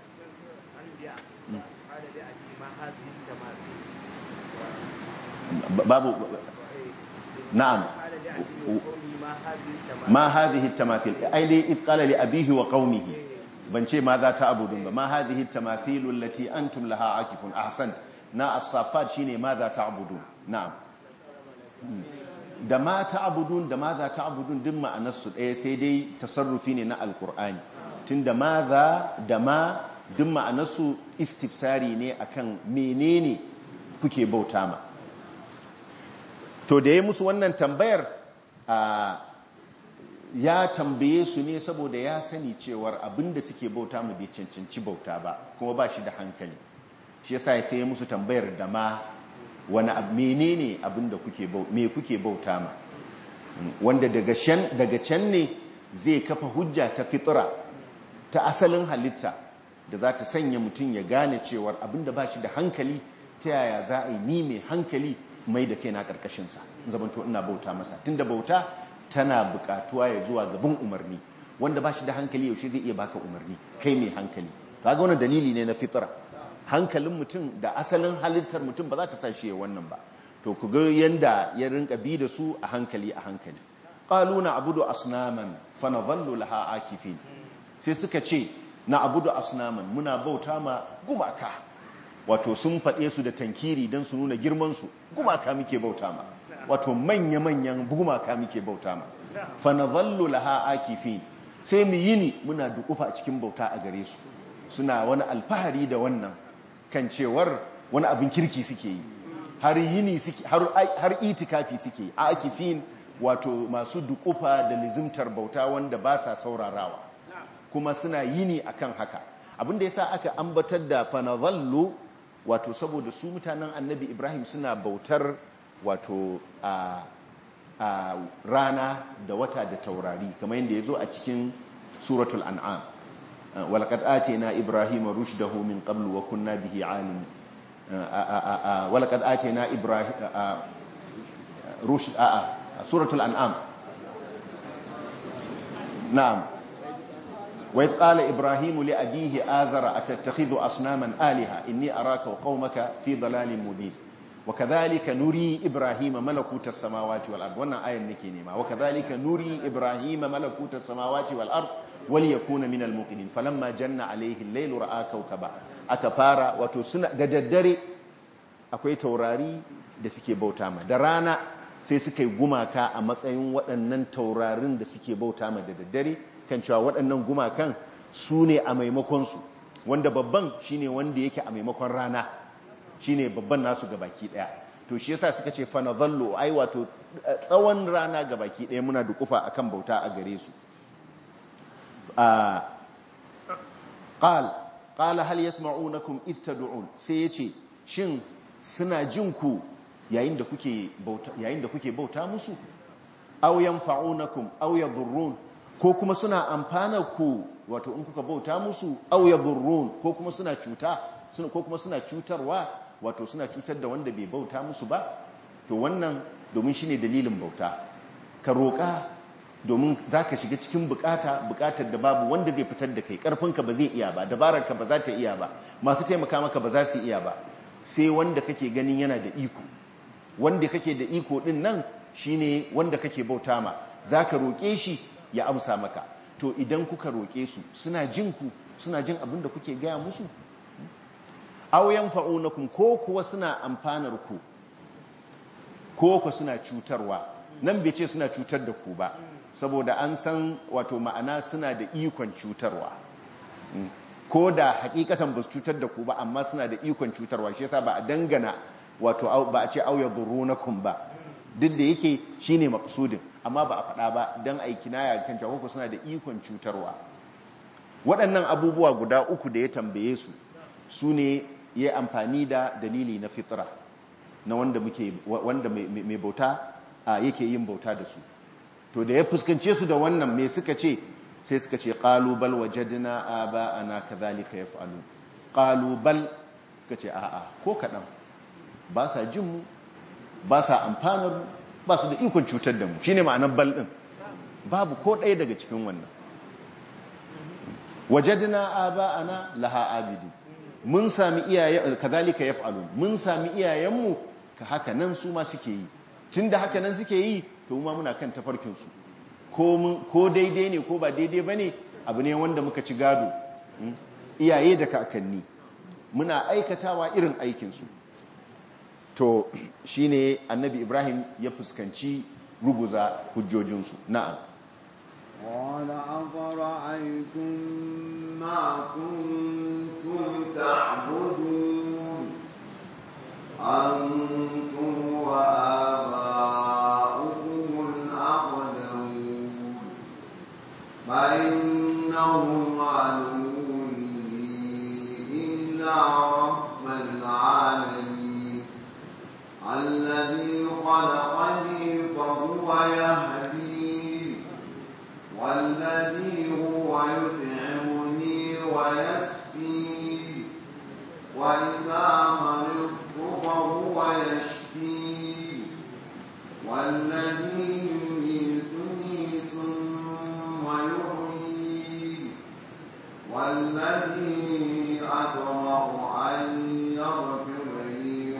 babu na'am ma hadhihi tamathil ai dai id qala li abihi wa qaumihi ban ce ma za ta abudun ba ma hadhihi tamathilu allati antum laha akifun ahsan na as-safat shine ma za ta abudun na'am da ma ta abudun da ma za ta abudun duk ma'anar su ɗaya sai dai tasarrufi ne na alkur'ani tunda ma za da ma duk ma'anar su istifsari ne akan menene kuke bauta ma to da ya musu wannan tambayar ya tambaye su ne saboda ya sani cewar abinda suke bauta mu bai cancanci bauta ba kuma ba shi da hankali shi yasa ya ce musu tambayar da ma wani menene abinda kuke me kuke bauta ma wanda daga can ne zai kafa hujja ta fitra ta asalin halitta da za ta sanya mutum ya gane cewar abinda ba shi da hankali ta yaya za a yi ni mai hankali mai da kai na ƙarƙashinsa zamanto ina bauta masa tunda bauta tana buƙatuwa ya zuwa gaban umarni wanda ba shi da hankali yaushe zai iya baka umarni kai mai hankali ga wani dalili ne na fitra hankalin mutum da asalin halittar mutum ba za ta sa shi ya wannan ba to ku ga yanda ya rinka bi da su a hankali a hankali qalu na abudu asnaman fa nadhallu laha akifin sai suka ce na abudu asnaman muna bauta ma gumaka wato sun faɗe su da tankiri don su nuna girmansu gumaka muke bauta ma wato manya-manyan gumaka muke bauta ma fanazallu laha akifin sai mu yini muna dukufa a cikin bauta a gare su suna wani alfahari da wannan kan cewar wani abin kirki suke yi har yini suke har itikafi suke yi akifin wato masu dukufa da lizimtar bauta wanda ba sa saurarawa kuma suna yini akan haka abinda yasa aka ambatar da fanazallu wato saboda su mutanen annabi ibrahim suna bautar wato a, a rana da wata da taurari kamar yadda ya zo a cikin suratul an'am walaqad atayna ibrahima rushdahu min qablu wa kunna bihi alim walaqad atayna ibrahim rushd a suratul an'am na'am وإذ قال إبراهيم لأبيه آذر أتتخذ أصناما آلهة إني أراك وقومك في ضلال مبين وكذلك نري إبراهيم ملكوت السماوات والأرض وانا آية نكينيما وكذلك نري إبراهيم ملكوت السماوات والأرض وليكون من الموقنين فلما جن عليه الليل رأى كوكبا أكفارا وتسنى دددري akwai taurari da suke bauta ma da rana sai suka yi gumaka a matsayin waɗannan taurarin da suke bauta ma da daddare kan cewa waɗannan gumakan su ne a maimakonsu wanda babban shine wanda yake a maimakon rana shine babban nasu ga baki ɗaya to shi yasa suka ce fana zallo ai wato tsawon rana ga baki ɗaya muna dukufa akan bauta a gare su qal qala hal yasma'unakum id tad'un sai yace shin suna jin ku yayin da kuke bauta yayin da kuke bauta musu aw yanfa'unakum aw yadhurrun ko kuma suna amfana ku wato in kuka bauta musu aw yadhurrun ko kuma suna cuta suna ko kuma suna cutarwa wato suna cutar da wanda bai bauta musu ba to wannan domin shine dalilin bauta ka roƙa domin zaka shiga cikin bukata bukatar da babu wanda zai fitar da kai karfinka ba zai iya ba dabararka ba za ta iya ba masu taimaka maka ba za su iya ba sai wanda kake ganin yana da iko wanda kake da iko din nan shine wanda kake bauta ma zaka roƙe shi ya amsa maka to idan kuka roƙe su suna jin ku suna jin abin da kuke gaya musu aw yanfa'unakum ko kuwa suna amfanar ku ko ku suna cutarwa nan bai ce suna cutar da ku ba saboda an san wato ma'ana suna da ikon cutarwa ko da hakikatan ba su cutar da ku ba amma suna da ikon cutarwa shi yasa ba a dangana wato ba a ce au yadhurunakum ba duk da yake shine maqsudin amma ba a faɗa ba dan ai kinaya kan cewa ko suna da ikon cutarwa waɗannan abubuwa guda uku da ya tambaye su su ne ya amfani da dalili na fitra na wanda muke wanda mai bauta yake yin bauta da su to da ya fuskance su da wannan me suka ce sai suka ce qalu bal wajadna aba'ana kadhalika yaf'alu qalu bal suka ce a'a ko kadan ba sa jin mu ba sa amfanar mu ba su da ikon cutar da mu shine ma'anar bal din babu ko ɗaya daga cikin wannan wajadna aba'ana laha abidi mun sami iyaye kadhalika yaf'alu mun sami iyayenmu ka haka nan su ma suke yi tunda haka nan suke yi to ma muna kan tafarkin su ko daidai ne ko ba daidai ba ne abu ne wanda muka ci gado iyaye da kakanni muna aikatawa irin aikinsu to shine annabi ibrahim ya fuskanci ruguza hujjojinsu na'am قال أفرأيتم ما كنتم تعبدون أنتم وآباؤكم الأقدمون فإنهم عدو لي إلا رب العالمين الذي خلقني فهو يهدين والذي هو يطعمني ويسقين وإذا مرضت فهو يشفين والذي يميتني ثم يحيين والذي أطمع أن يغفر لي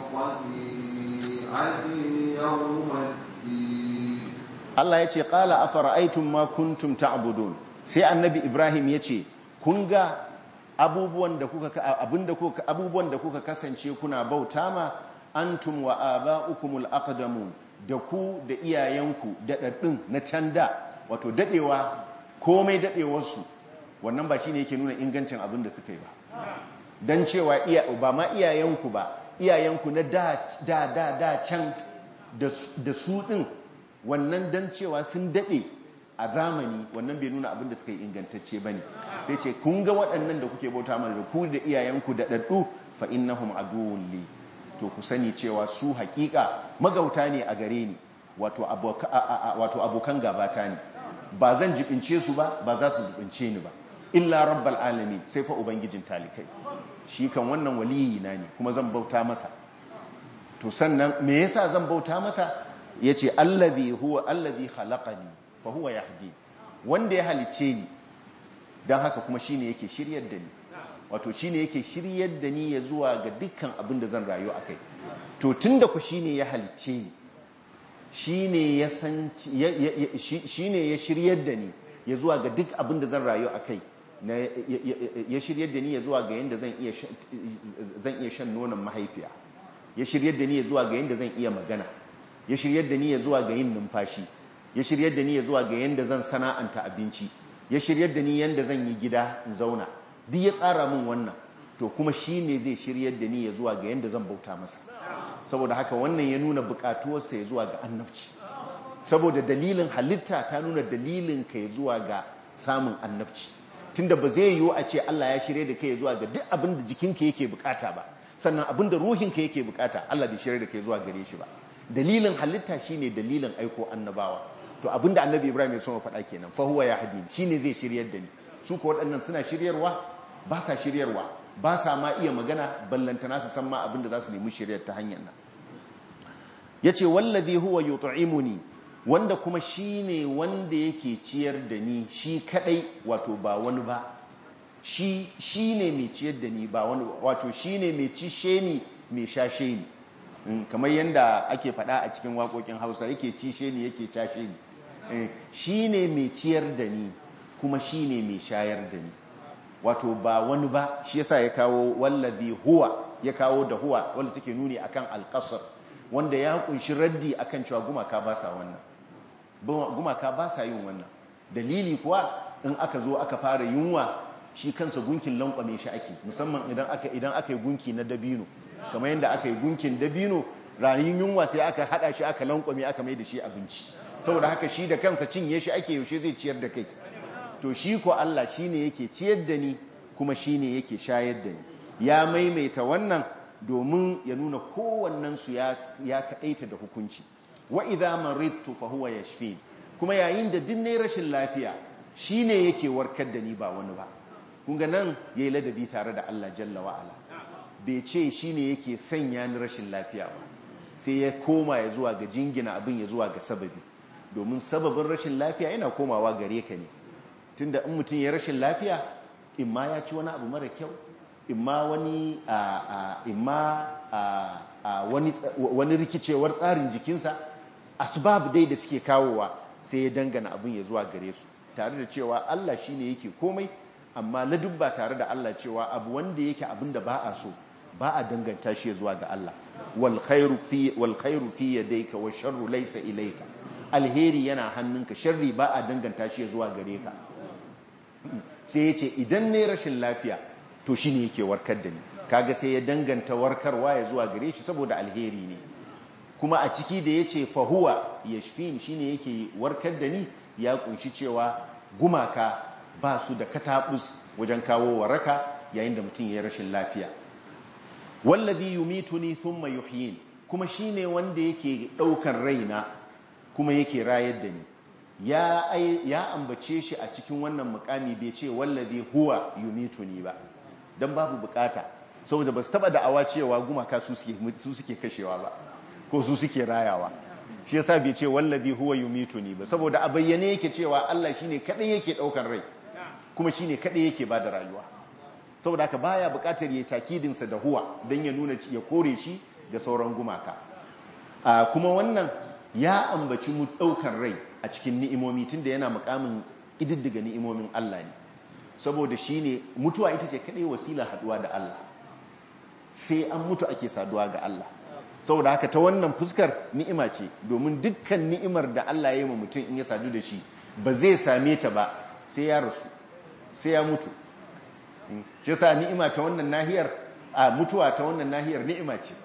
خطيئتي يوم الدين Allah ya ce ƙala a fara'aitun ma kuntum ta'budun sai annabi Ibrahim ya ce kun ga abubuwan da kuka abinda kuka abubuwan da kuka kasance kuna bauta ma antum wa aba'ukumul aqdamun da ku da iyayenku daɗaɗɗun na canda wato daɗewa komai daɗewarsu wannan ba shine yake nuna ingancin abin da suka yi ba dan cewa iya ba ma iyayenku ba iyayenku na da da da, da can da su ɗin wannan dan cewa sun daɗe a zamani wannan bai nuna abin da suka yi ingantacce ba ne sai ce kun ga waɗannan da kuke bauta mana da ku da iyayenku da ɗaɗɗu fa innahum aduwwun li to ku sani cewa su haƙiƙa magauta ne a gare ni wato abokan gabata ne ba zan jibince su ba ba za su jibince ni ba illa rabbal alamin sai fa ubangijin talikai shi kan wannan waliyi na ne kuma zan bauta masa to sannan me yasa zan bauta masa yace allazi huwa allazi khalaqani fa huwa yahdi wanda ya halice ni dan haka kuma shine yake shiryar da ni wato shine yake shiryar da ni ya zuwa ga dukkan abin da zan rayu akai to tunda ku shine ya halice ni shine ya san shine ya shiryar da ni ya zuwa ga duk abin da zan rayu akai na ya shiryar da ni ya zuwa ga yanda zan iya zan iya shan nonon mahaifiya ya shiryar da ni ya zuwa ga yanda zan iya magana ya shiryar da ni ya zuwa ga yin numfashi ya shiryar da ni ya zuwa ga yanda zan sana'anta abinci ya shiryar da ni yanda zan yi gida in zauna duk ya tsara min wannan to kuma shi ne zai shiryar da ni ya zuwa ga yanda zan bauta masa saboda haka wannan ya nuna bukatuwarsa ya zuwa ga annabci saboda dalilin halitta ta nuna dalilin ka ya zuwa ga samun annabci tunda ba zai yiwu a ce Allah ya shirye da kai ya zuwa ga duk abin da jikinka yake bukata ba sannan abin da ruhinka yake bukata Allah bai shirye da kai zuwa gare shi ba dalilin halitta shine dalilin aiko annabawa to abinda annabi Ibrahim ya so faɗa kenan fa huwa yahdin shine zai shiryar da ni su ko waɗannan suna shiryarwa ba sa shiryarwa ba sa ma iya magana ballantana su san ma abinda za su nemi shiryar ta hanyar nan yace wallazi huwa yut'imuni wanda kuma shine wanda yake ciyar da ni shi kadai wato ba wani ba shi shine mai ciyar da ni ba wani wato shine mai cishe ni mai shashe ni kamar yadda ake faɗa a cikin waƙoƙin hausa yake cishe ni yake cashe ni shi ne mai ciyar da ni kuma shi ne mai shayar da ni wato ba wani ba shi yasa ya kawo wallazi huwa ya kawo da huwa wanda take nuni akan alƙasar wanda ya kunshi raddi akan cewa gumaka ba sa wannan gumaka ba sa yin wannan dalili kuwa in aka zo aka fara yunwa shi kansa gunkin lankwame shi ake musamman idan aka idan aka yi gunki na dabino kamar yadda aka yi gunkin dabino ranin yunwa sai aka hada shi aka lankwame aka mai da shi abinci saboda haka shi da kansa cinye shi ake yaushe zai ciyar da kai to shi ko Allah shine yake ciyar da ni kuma shine yake shayar da ni ya maimaita wannan domin ya nuna kowannen su ya ya kadaita da hukunci wa idza maridtu fa huwa yashfi kuma yayin da duk ne rashin lafiya shine yake warkar da ni ba wani ba kun ga nan yayi ladabi tare da Allah jalla wa ala bai ce shi ne yake sanya ni rashin lafiya ba sai ya koma ya zuwa ga jingina abin ya zuwa ga sababi domin sababin rashin lafiya yana komawa gare ka ne tunda in mutum ya rashin lafiya in ma ya ci wani abu mara kyau in ma wani wani rikicewar tsarin jikinsa asbab dai da suke kawowa sai ya dangana abin ya zuwa gare su tare da cewa Allah shine yake komai amma ladubba tare da Allah cewa abu wanda yake abin da ba a so ba a danganta shi zuwa ga Allah wal khairu fi wal khairu fi yadayka wa sharru laysa ilayka alheri yana hannunka sharri ba a danganta shi zuwa gare ka sai yace idan ne rashin lafiya to shine yake warkar da ni kaga sai ya danganta warkarwa ya zuwa gare shi saboda alheri ne kuma a ciki da yace fa huwa yashfin shine yake warkar da ni ya kunshi cewa gumaka ba su da katabus wajen kawo waraka yayin da mutum ya rashin lafiya wallazi yumituni thumma yuhyin kuma shine wanda yake daukan raina kuma yake rayar da ni ya ya ambace shi a cikin wannan mukami bai ce wallazi huwa yumituni ba dan babu bukata saboda ba su taba da'awa cewa gumaka su suke su suke kashewa ba ko su suke rayawa shi yasa bai ce wallazi huwa yumituni ba saboda a bayyane yake cewa Allah shine kadai yake daukan rai kuma shine kadai yake bada rayuwa saboda haka baya bukatar ya takidin sa da huwa dan ya nuna ya kore shi ga sauran gumaka kuma wannan ya ambaci mu daukan rai a cikin ni'imomi tunda yana mukamin ididdiga ni'imomin Allah ne saboda shine mutuwa ita ce kadai wasila haduwa da Allah sai an mutu ake saduwa ga Allah saboda haka ta wannan fuskar ni'ima ce domin dukkan ni'imar da Allah ya yi wa mutum in ya sadu da shi ba zai same ta ba sai ya rasu sai ya mutu shi yasa ni'ima ta wannan nahiyar a mutuwa ta wannan nahiyar ni'ima ce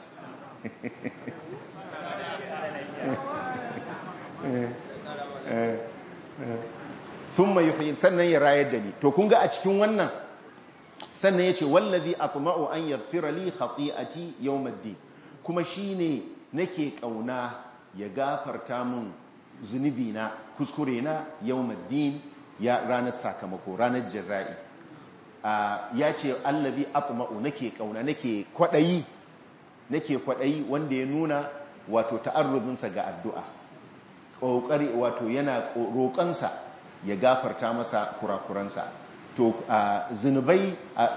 thumma yuhyin sannan ya rayar da ni to kun ga a cikin wannan sannan yace wallazi atma'u an yaghfira li khati'ati yawmiddin kuma shine nake kauna ya gafarta mun zunubi na kuskure na yawmiddin ya ranar sakamako ranar jaza'i ya ce allazi atma'u nake kauna nake kwadayi nake kwadayi wanda ya nuna wato ta'arrudinsa ga addu'a kokari wato yana roƙansa ya gafarta masa kurakuransa to zunubai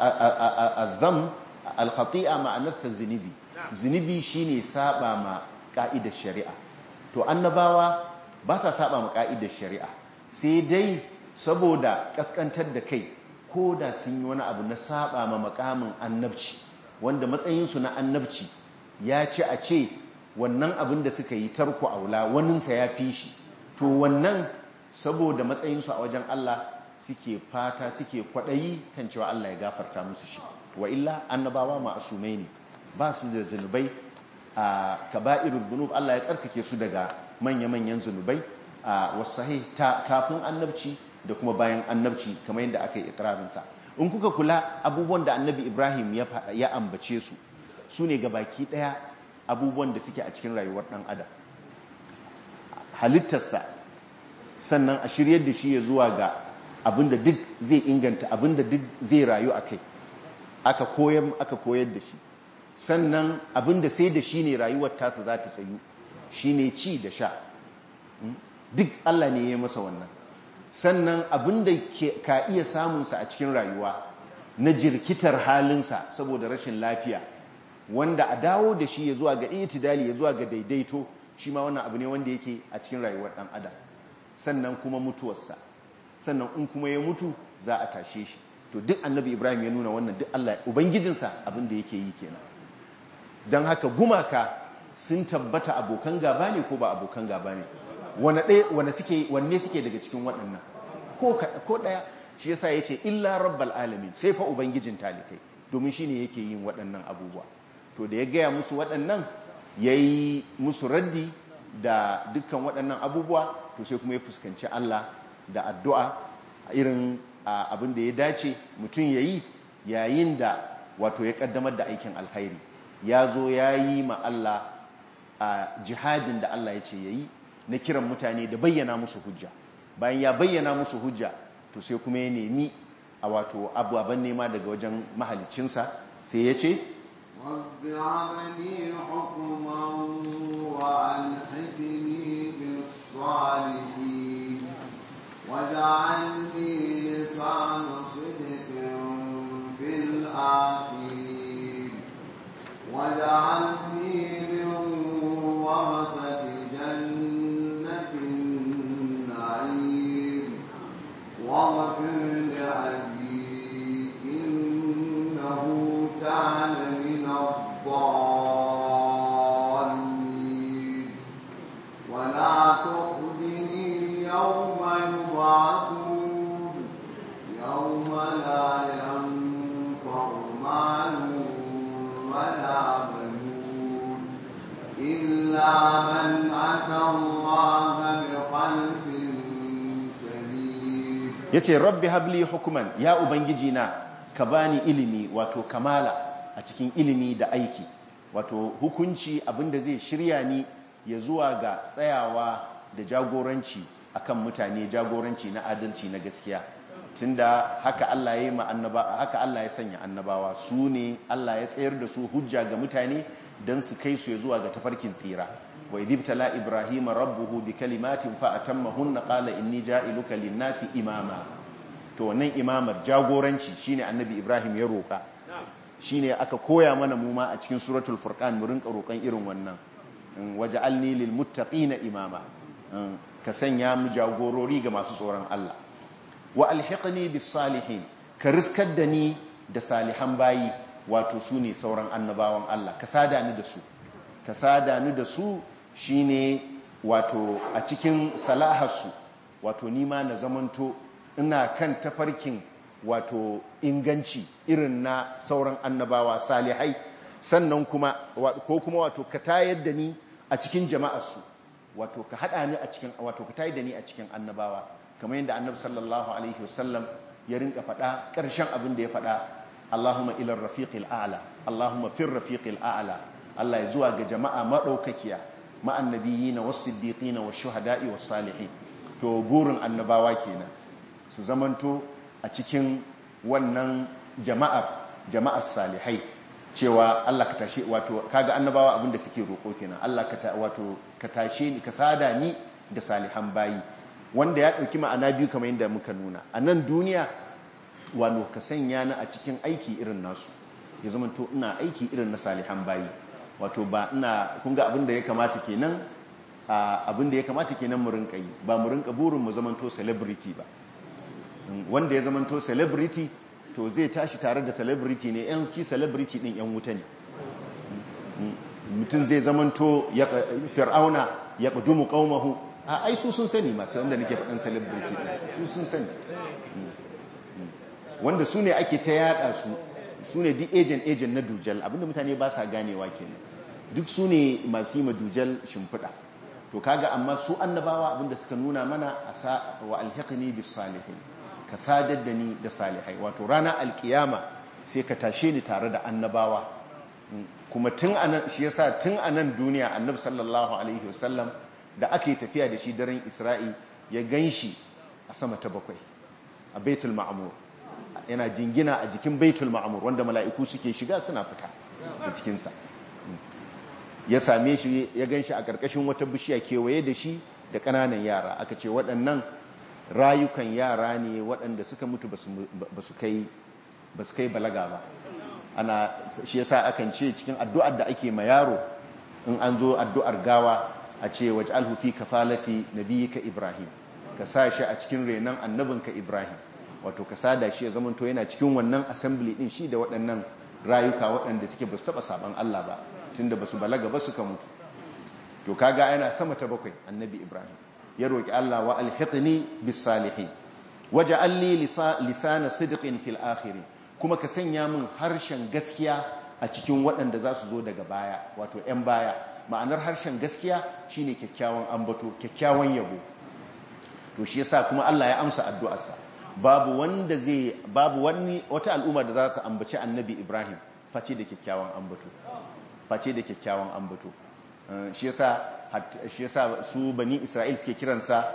azam al-khati'a ma'anarsa zunubi zunubi shine saba ma ka'idar shari'a to annabawa ba sa saba ma ka'idar shari'a sai dai saboda kaskantar da kai ko da sun yi wani abu na saba ma makamin annabci wanda matsayinsu na annabci ya ci a ce wannan abin da suka yi tarko aula waninsa ya fi shi to wannan saboda matsayinsu a wajen Allah suke fata suke kwaɗayi kan cewa Allah ya gafarta musu shi wa illa annabawa ma'asumai ne ba su da zunubai a kaba'irul zunub Allah ya tsarkake su daga manya-manyan zunubai a wasahi ta kafin annabci da kuma bayan annabci kamar yadda aka yi ikirarinsa in kuka kula abubuwan da annabi ibrahim ya ambace su su ne baki ɗaya abubuwan da suke a cikin rayuwar ɗan adam halittarsa sannan a shiryar da shi ya zuwa ga abinda duk zai inganta abinda duk zai rayu a kai aka koyar da shi sannan abinda sai da shi ne rayuwar tasa za ta tsayu shi ne ci da sha duk Allah ne ya masa wannan sannan abinda ka iya samunsa a cikin rayuwa na jirkitar halinsa saboda rashin lafiya wanda a dawo da shi ya zuwa ga itidali ya zuwa ga daidaito shi ma wannan abu ne wanda yake a cikin rayuwar ɗan adam sannan kuma mutuwarsa sannan in kuma ya mutu za a tashe shi to duk annabi ibrahim ya nuna wannan duk Allah ubangijinsa abin da yake yi kenan don haka gumaka sun tabbata abokan gaba ne ko ba abokan gaba ne wanne suke wanne suke daga cikin waɗannan ko ɗaya shi yasa ya ce illa rabbal alamin sai fa ubangijin talikai domin shi ne yake yin waɗannan abubuwa to da ya gaya musu waɗannan ya yi musu raddi da dukkan waɗannan abubuwa to sai kuma ya fuskanci Allah da addu'a irin abin da ya dace mutum ya yi yayin da wato ya ƙaddamar da aikin alkhairi ya zo ya yi ma Allah a jihadin da Allah ya ce ya yi na kiran mutane da bayyana musu hujja bayan ya bayyana musu hujja to sai kuma ya nemi a wato abubuwan nema daga wajen mahalicinsa sai ya ce رب عملي حكما وألحقني بالصالحين واجعلني لسان صدق في الآخرين واجعلني من ورثة جنة النعيم واغفر لأبي يوم يبعثون يوم لا ينفع مال ولا بنون إلا من أتى الله بقلب سليم yace rabbi habli hukuman ya ubangiji na ka bani ilimi wato kamala a cikin ilimi da aiki wato hukunci abinda zai shirya ni ya zuwa ga tsayawa da jagoranci akan mutane jagoranci na adalci na gaskiya tunda haka Allah ya yi ma annaba haka Allah ya sanya annabawa su ne Allah ya tsayar da su hujja ga mutane dan su kai su ya zuwa ga tafarkin tsira wa idibtala ibrahima rabbuhu bi kalimatin fa atammahunna qala inni ja'iluka lin-nasi imama to wannan imamar jagoranci shine annabi ibrahim ya roka shine aka koya mana mu ma a cikin suratul furqan mu rinka roƙon irin wannan waj'alni lil muttaqina imama ka sanya mu jagorori ga masu tsoron Allah wa alhiqni bis salihin ka riskar da ni da salihan bayi wato su ne sauran annabawan Allah ka sada ni da su ka sada ni da su shine wato a cikin salaharsu wato nima na zamanto ina kan tafarkin wato inganci irin na sauran annabawa salihai sannan kuma ko kuma wato ka tayar da ni a cikin jama'arsu wato ka hada ni a cikin wato ka tayar da ni a cikin annabawa kamar yadda annabi sallallahu alaihi wasallam ya rinka faɗa ƙarshen abin da ya faɗa Allahumma ila rafiqil a'la Allahumma fir rafiqil a'la Allah ya zuwa ga jama'a madaukakiya ma'an nabiyina was-siddiqina wash-shuhada'i was-salihin to burin annabawa kenan su zamanto a cikin wannan jama'ar jama'ar salihai cewa Allah ka tashe wato kaga annabawa abinda suke roko kenan Allah ka wato ka tashe ni ka sada ni da salihan bayi wanda ya dauki ma'ana biyu kamar yadda muka nuna a nan duniya wano ka sanya ni a cikin aiki irin nasu ya zamanto ina aiki irin na salihan bayi wato ba ina kun ga abinda ya kamata kenan abinda ya kamata kenan mu rinka yi ba mu rinka burin mu zamanto celebrity ba wanda ya zamanto celebrity to zai tashi tare da celebrity ne yan ci celebrity din yan wuta ne mutum zai zamanto fir'auna ya ƙudumu ƙaumahu a ai su sun sani masu wanda nake faɗin celebrity su sun sani wanda su ne ake ta yada su su ne duk agent agent na dujal abinda mutane ba sa ganewa kenan duk su ne masu yi ma dujal shimfiɗa to kaga amma su annabawa abinda suka nuna mana a sa wa alhiqni bis salihin ka sadar da ni da salihai wato rana alkiyama sai ka tashe ni tare da annabawa kuma tun anan shi yasa tun anan duniya annabi sallallahu alaihi wasallam da ake tafiya da shi daren isra'i ya ganshi a sama ta bakwai a baitul ma'mur yana jingina a jikin baitul ma'mur wanda mala'iku suke shiga suna fita a cikinsa ya same shi ya ganshi a ƙarƙashin wata bishiya kewaye da shi da ƙananan yara aka ce waɗannan rayukan yara ne waɗanda suka mutu ba su kai balaga ba ana shi yasa akan ce cikin addu'ar da ake ma yaro in an zo addu'ar gawa a ce waje alhufi kafalati ka ibrahim ka sa shi a cikin renon annabinka ibrahim wato ka sada shi ya zamanto yana cikin wannan assembly din shi da waɗannan rayuka waɗanda suke ba su taɓa saban Allah ba tunda ba su balaga ba suka mutu to kaga yana sama ta bakwai annabi ibrahim ya roƙi Allah wa alhiqni bis salihin waj'al li lisana sidqin fil akhirin kuma ka sanya min harshen gaskiya a cikin waɗanda za su zo daga baya wato 'yan baya ma'anar harshen gaskiya shine kyakkyawan ambato kyakkyawan yabo to shi yasa kuma Allah ya amsa addu'arsa babu wanda zai babu wani wata al'umma da za su ambaci annabi Ibrahim face da kyakkyawan ambato face da kyakkyawan ambato shi yasa shi yasa su bani Isra'il suke kiransa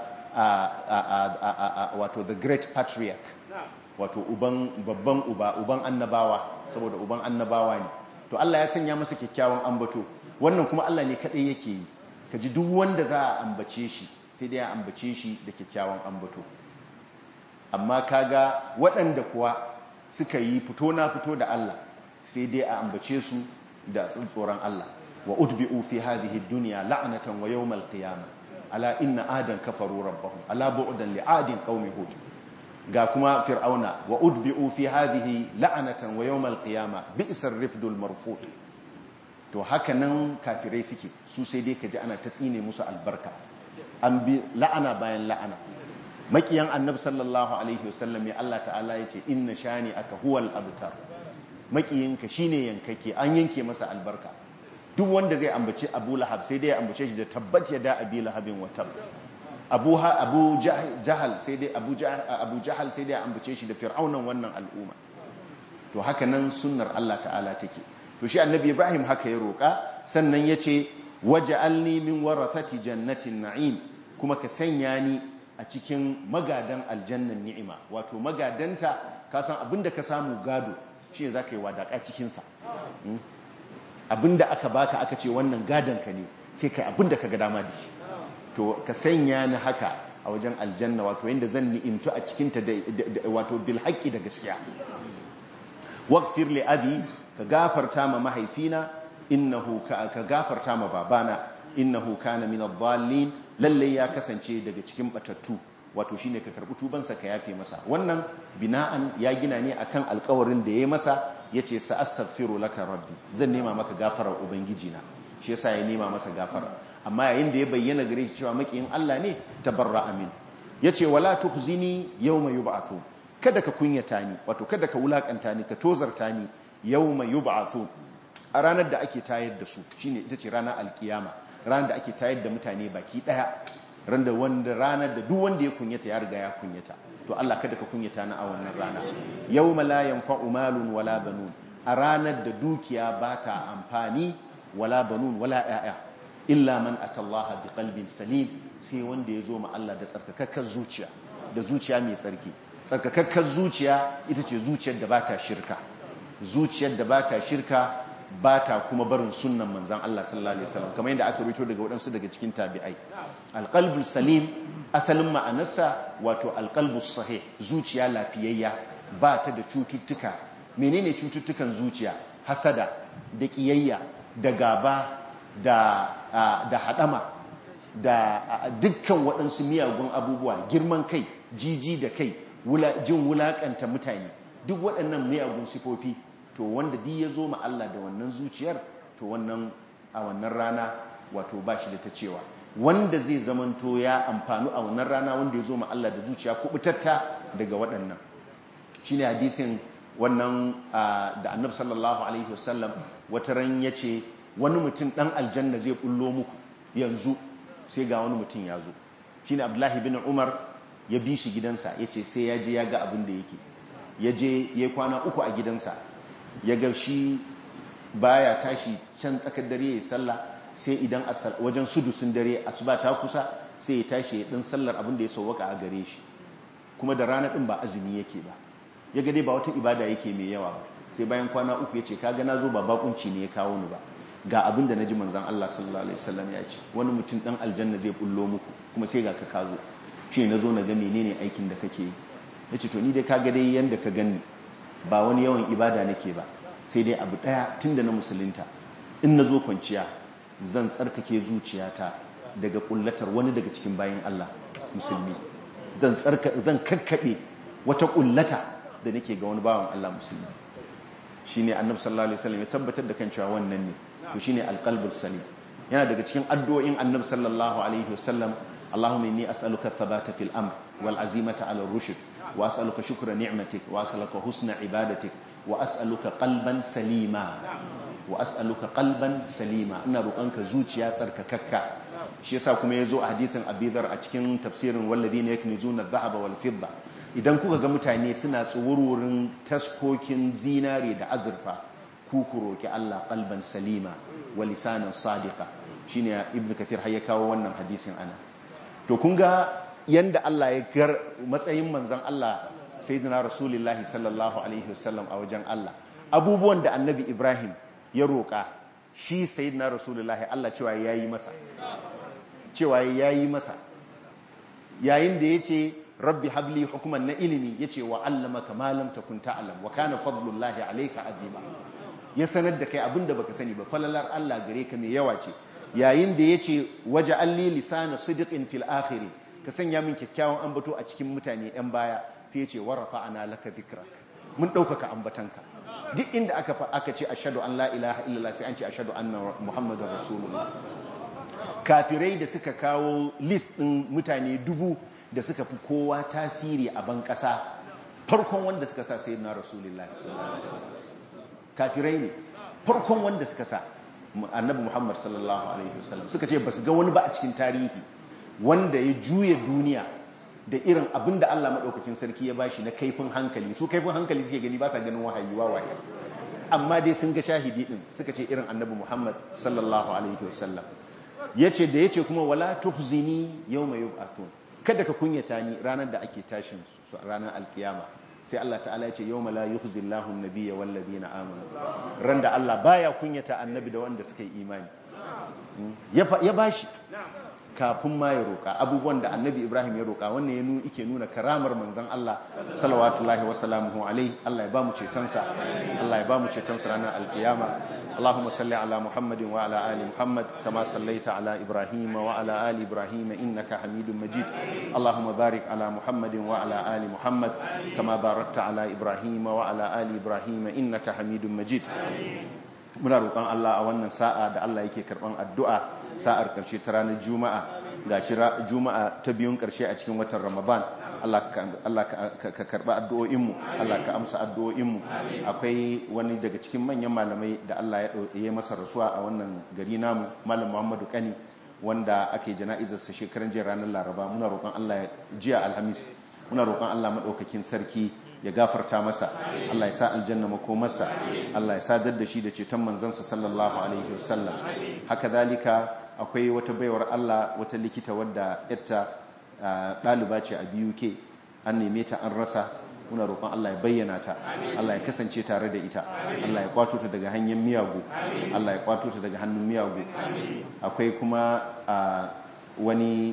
wato the great patriarch wato uban babban uba uban annabawa saboda uban annabawa ne to Allah ya sanya masa kyakkyawan ambato wannan kuma Allah ne kadai yake yi kaji duk wanda za a ambace shi sai dai a ambace shi da kyakkyawan ambato amma kaga waɗanda kuwa suka yi fito na fito da Allah sai dai a ambace su da tsoron Allah wa utbi'u fi hadhihi dunya la'natan wa yawmal qiyamah ala inna adan kafaru rabbahum ala bu'dan li'adin qaumi hud ga kuma fir'auna wa udbi'u fi hadhihi la'natan wa yawmal qiyama bi'sar rifdul marfut to haka nan kafirai suke su sai dai kaji ana ta tsine musu albarka an bi la'ana bayan la'ana makiyan annabi sallallahu alaihi wasallam ya Allah ta'ala ya ce inna shani aka huwal abtar makiyinka shine yankake an yanke masa albarka duk wanda zai ambaci Abu Lahab sai dai ya ambace shi da tabbat ya da Abi Lahabin wa tab Abu Abu Jahal sai dai Abu Abu Jahal sai dai ya ambace shi da fir'aunan wannan al'umma to haka nan sunnar Allah ta'ala take to shi annabi Ibrahim haka ya roka sannan yace waj'alni min warathati jannatin na'im kuma ka sanya ni a cikin magadan aljannan ni'ima wato magadanta ka san abinda ka samu gado shi ne zaka yi wadaka cikin sa abinda aka baka aka ce wannan gadon ka ne sai kai abinda ka ga dama da shi to ka sanya ni haka a wajen aljanna wato yanda zan ni'imtu a cikin ta wato bil haqqi da gaskiya waghfir li abi ka gafarta ma mahaifina innahu ka ka gafarta ma babana innahu kana min adh-dhallin lalle ya kasance daga cikin batattu wato shine ka karbi tubansa ka yafe masa wannan bina'an ya gina ne akan alƙawarin da yayi masa yace sa astaghfiru laka rabbi zan nema maka gafarar ubangiji na shi yasa ya nema masa gafara amma yayin da ya bayyana gare shi cewa makiyin Allah ne tabarra amin yace wala tukhzini yawma yub'athu kada ka kunyata ni wato kada ka wulakanta ni ka tozarta ni yawma yub'athu a ranar da ake tayar da su shine ita ce ranar alkiyama ranar da ake tayar da mutane baki daya ran da wanda ranar da duk wanda ya kunyata ya riga ya kunyata to Allah kada ka kunyata na a wannan rana yawma la yanfa'u malun wala banun a ranar da dukiya ba ta amfani wala banun wala ya'ya illa man atallaha biqalbin salim sai wanda ya zo ma Allah da tsarkakakkar zuciya da zuciya mai tsarki tsarkakakkar zuciya ita ce zuciyar da ba ta shirka zuciyar da ba ta shirka ba ta kuma barin sunnan manzan Allah sallallahu alaihi wasallam kamar yadda aka rito daga waɗansu daga cikin tabi'ai alqalbus salim asalin ma'anarsa wato alqalbus sahih zuciya lafiyayya ba ta da cututtuka menene cututtukan zuciya hasada da kiyayya da gaba da da hadama da dukkan waɗansu miyagun abubuwa girman kai jiji da kai jin wulakanta mutane duk waɗannan miyagun sifofi to wanda di ya zo ma Allah da wannan zuciyar to wannan a wannan rana wato ba shi da ta cewa wanda zai zamanto ya amfanu a wannan rana wanda ya zo ma Allah da zuciya kubutatta daga waɗannan shine hadisin wannan da annabi sallallahu alaihi wasallam wata ran yace wani mutum dan aljanna zai bullo muku yanzu sai ga wani mutum ya zo shine abdullahi bin umar ya bi shi gidansa yace sai ya je ya ga abin da yake ya je ya kwana uku a gidansa ya ga shi baya tashi can tsakar dare ya sallah sai idan wajen sudusun dare asuba ta kusa sai ya tashi ya din sallar abin da ya sauwaka a gare shi kuma da rana din ba azumi yake ba ya ga dai ba wata ibada yake mai yawa ba sai bayan kwana uku ya ce kaga na zo ba bakunci ne ya kawo ni ba ga abin da naji manzon Allah sallallahu alaihi wasallam ya ce wani mutum dan aljanna zai bullo muku kuma sai ga ka kazo shi na zo na ga menene aikin da kake yi yace to ni dai kaga dai yanda ka gani ba wani yawan ibada nake ba sai dai abu daya tunda na musulunta in na zo kwanciya zan tsarkake zuciyata daga kullatar wani daga cikin bayan Allah musulmi zan tsarka zan kakkabe wata kullata da nake ga wani bawan Allah musulmi shine annabi sallallahu alaihi wasallam ya tabbatar da kan cewa wannan ne to shine alqalbus salim yana daga cikin addu'o'in annabi sallallahu alaihi wasallam Allahumma inni as'aluka thabata fil amr wal azimata ala rushd wa as'aluka shukra ni'matik wa as'aluka husna ibadatik wa as'aluka qalban salima wa as'aluka qalban salima ina roƙonka zuciya tsarkakakka shi yasa kuma yazo a hadisin abidar a cikin tafsirin walladhina yaknizuna adh-dhahaba wal fidda idan kuka ga mutane suna tsuwurwurin taskokin zinare da azurfa ku ku roki Allah qalban salima wa lisanan sadiqa shine ibnu kathir har ya kawo wannan hadisin ana to kun ga yanda Allah ya gar matsayin manzon Allah sayyidina rasulullahi sallallahu alaihi wasallam a wajen Allah abubuwan da annabi Ibrahim ya roƙa shi sayyidina rasulullahi Allah cewa yayi masa cewa yayi masa yayin da yace rabbi habli hukuman na ilimi yace wa allamaka ma lam takun ta'lam wa kana fadlullahi alayka azima ya sanar da kai abinda baka sani ba falalar Allah gare ka mai yawa ce yayin da yace waja'alli lisana sidqin fil akhir ka sanya min kyakkyawan ambato a cikin mutane yan baya sai yace warafa ana laka dhikrak mun daukaka ambatanka duk inda aka aka ce ashhadu an la ilaha illallah sai an ce ashhadu anna muhammadar rasulullah kafirai da suka kawo list ɗin mutane dubu da suka fi kowa tasiri a ban ƙasa farkon wanda suka sa sai na rasulullah kafirai ne farkon wanda suka sa annabi muhammad sallallahu alaihi wasallam suka ce ba su ga wani ba a cikin tarihi wanda ya juya duniya da irin abin da Allah maɗaukakin sarki ya bashi na kaifin hankali su kaifin hankali suke gani ba sa ganin wahayi wawaye amma dai sun ga shahidi din suka ce irin annabi Muhammad sallallahu alaihi wasallam yace da yace kuma wala tuhzini yawma yub'athun kada ka kunyata ni ranar da ake tashin su ranar alkiyama sai Allah ta'ala ya ce yawma la yukhzi Allahu an-nabiyya wal ladina amanu ran da Allah baya kunyata annabi da wanda suka yi imani ya bashi kafin ma ya roƙa abubuwan da annabi ibrahim ya roƙa wannan ya nuna ike nuna karamar manzon Allah salawatullahi wa salamuhu alaihi Allah ya ba mu cetonsa Allah ya ba mu cetonsa ranar alkiyama اللهم صل على محمد وعلى آل محمد كما صليت على إبراهيم وعلى آل إبراهيم إنك حميد مجيد اللهم بارك على محمد وعلى آل محمد كما باركت على إبراهيم وعلى آل إبراهيم إنك حميد مجيد muna roƙon Allah a wannan sa'a da Allah yake karɓan addu'a sa'ar ƙarshe ta ranar juma'a ga shi juma'a ta biyun ƙarshe a cikin watan ramadan Allah ka karɓa addu'o'inmu Allah ka amsa addu'o'inmu akwai wani daga cikin manyan malamai da Allah ya ɗauye masa rasuwa a wannan gari namu malam muhammadu kani wanda ake jana'izarsa shekaran jiya ranar laraba muna roƙon Allah ya jiya alhamis muna roƙon Allah maɗaukakin sarki ya gafarta masa Allah ya sa aljanna makomarsa Allah ya sadar da shi da ceton manzansa sallallahu alaihi wasallam haka zalika akwai wata baiwar Allah wata likita wadda yatta ɗaliba ce a BUK an neme ta an rasa muna roƙon Allah ya bayyana ta Allah ya kasance tare da ita Allah ya kwato ta daga hanyar miyagu Allah ya kwato ta daga hannun miyagu akwai kuma wani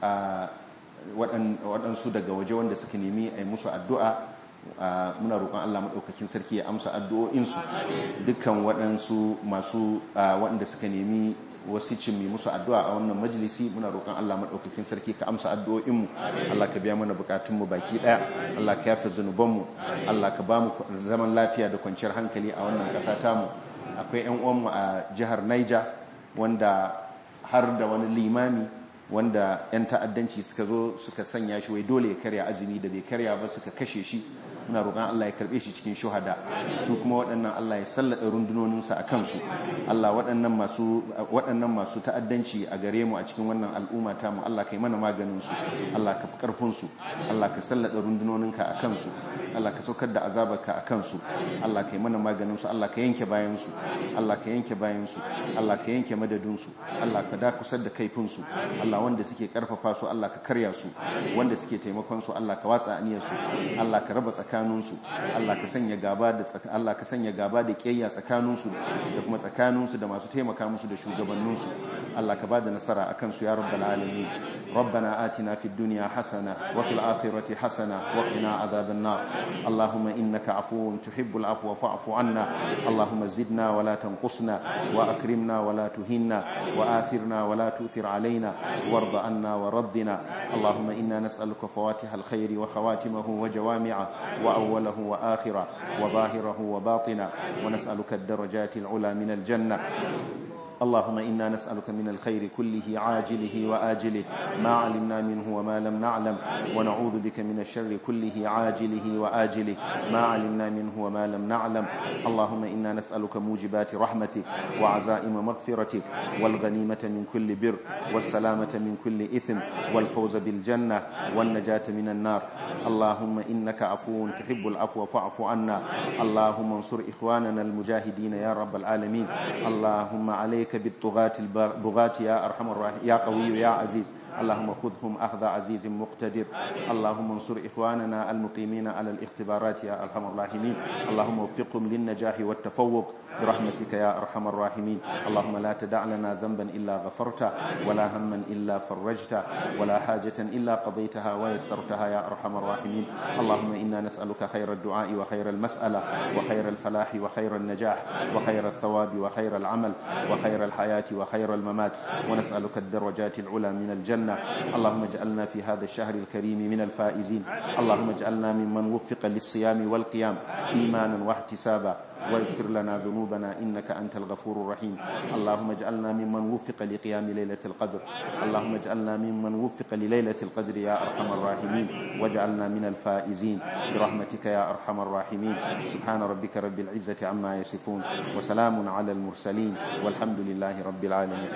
waɗansu daga waje wanda suka nemi a yi musu addu'a muna roƙon Allah maɗaukakin sarki ya amsa addu'o'insu dukkan waɗansu masu waɗanda suka nemi wasu cimmi musu addu'a a wannan majalisi muna roƙon Allah maɗaukakin sarki ka amsa addu'o'inmu Allah ka biya mana buƙatunmu baki ɗaya Allah ka yafe zunubanmu Allah ka ba mu zaman lafiya da kwanciyar hankali a wannan ƙasa tamu akwai 'yan uwanmu a jihar Niger wanda har da wani limami wanda 'yan ta'addanci suka zo suka sanya shi wai dole ya karya azumi da bai karya ba suka kashe shi muna roƙon Allah ya karɓe shi cikin shuhada su kuma waɗannan Allah ya sallada rundunoninsa a kansu Allah waɗannan masu waɗannan masu ta'addanci a gare mu a cikin wannan al'umma ta mu Allah kai mana maganin su Allah ka fi ƙarfin su Allah ka sallada rundunoninka a kansu Allah ka saukar da azabarka a kansu Allah kai mana maganin su Allah ka yanke bayan su Allah ka yanke bayan su Allah ka yanke madadin su Allah ka da kusar da kaifin su Allah wanda suke karfafa su Allah ka karya su wanda suke taimakon su Allah ka watsa aniyar su Allah ka raba tsakaninsu Allah ka sanya gaba da Allah ka sanya gaba da kiyayya tsakaninsu da kuma tsakaninsu da masu taimaka musu da shugabanninsu Allah ka bada nasara akan su ya rabbal alamin ربنا آتنا في الدنيا حسنة وفي الآخرة حسنة وقنا عذاب النار اللهم إنك عفو تحب العفو فاعف عنا اللهم زدنا ولا تنقصنا وأكرمنا ولا تهنا وآثرنا ولا تؤثر علينا وارض عنا وردنا اللهم إنا نسألك فواتح الخير وخواتمه وجوامعه وأوله وآخره وظاهره وباطنه ونسألك الدرجات العلى من الجنة اللهم إنا نسألك من الخير كله عاجله وآجله ما علمنا منه وما لم نعلم ونعوذ بك من الشر كله عاجله وآجله ما علمنا منه وما لم نعلم اللهم إنا نسألك موجبات رحمتك وعزائم مغفرتك والغنيمة من كل بر والسلامة من كل إثم والفوز بالجنة والنجاة من النار اللهم إنك عفو تحب العفو فاعف عنا اللهم انصر إخواننا المجاهدين يا رب العالمين اللهم عليك عليك بالطغاة البغاة يا أرحم الراحمين يا قوي يا عزيز اللهم خذهم أخذ عزيز مقتدر اللهم انصر إخواننا المقيمين على الاختبارات يا أرحم الراحمين اللهم وفقهم للنجاح والتفوق برحمتك يا أرحم الراحمين اللهم لا تدع لنا ذنبا إلا غفرته ولا هما إلا فرجته ولا حاجة إلا قضيتها ويسرتها يا أرحم الراحمين اللهم إنا نسألك خير الدعاء وخير المسألة وخير الفلاح وخير النجاح وخير الثواب وخير العمل وخير الحياة وخير الممات ونسألك الدرجات العلى من الجنة اللهم اجعلنا في هذا الشهر الكريم من الفائزين اللهم اجعلنا ممن وفق للصيام والقيام إيمانا واحتسابا واغفر لنا ذنوبنا إنك أنت الغفور الرحيم اللهم اجعلنا ممن وفق لقيام ليلة القدر اللهم اجعلنا ممن وفق لليلة القدر يا أرحم الراحمين واجعلنا من الفائزين برحمتك يا أرحم الراحمين سبحان ربك رب العزة عما يصفون وسلام على المرسلين والحمد لله رب العالمين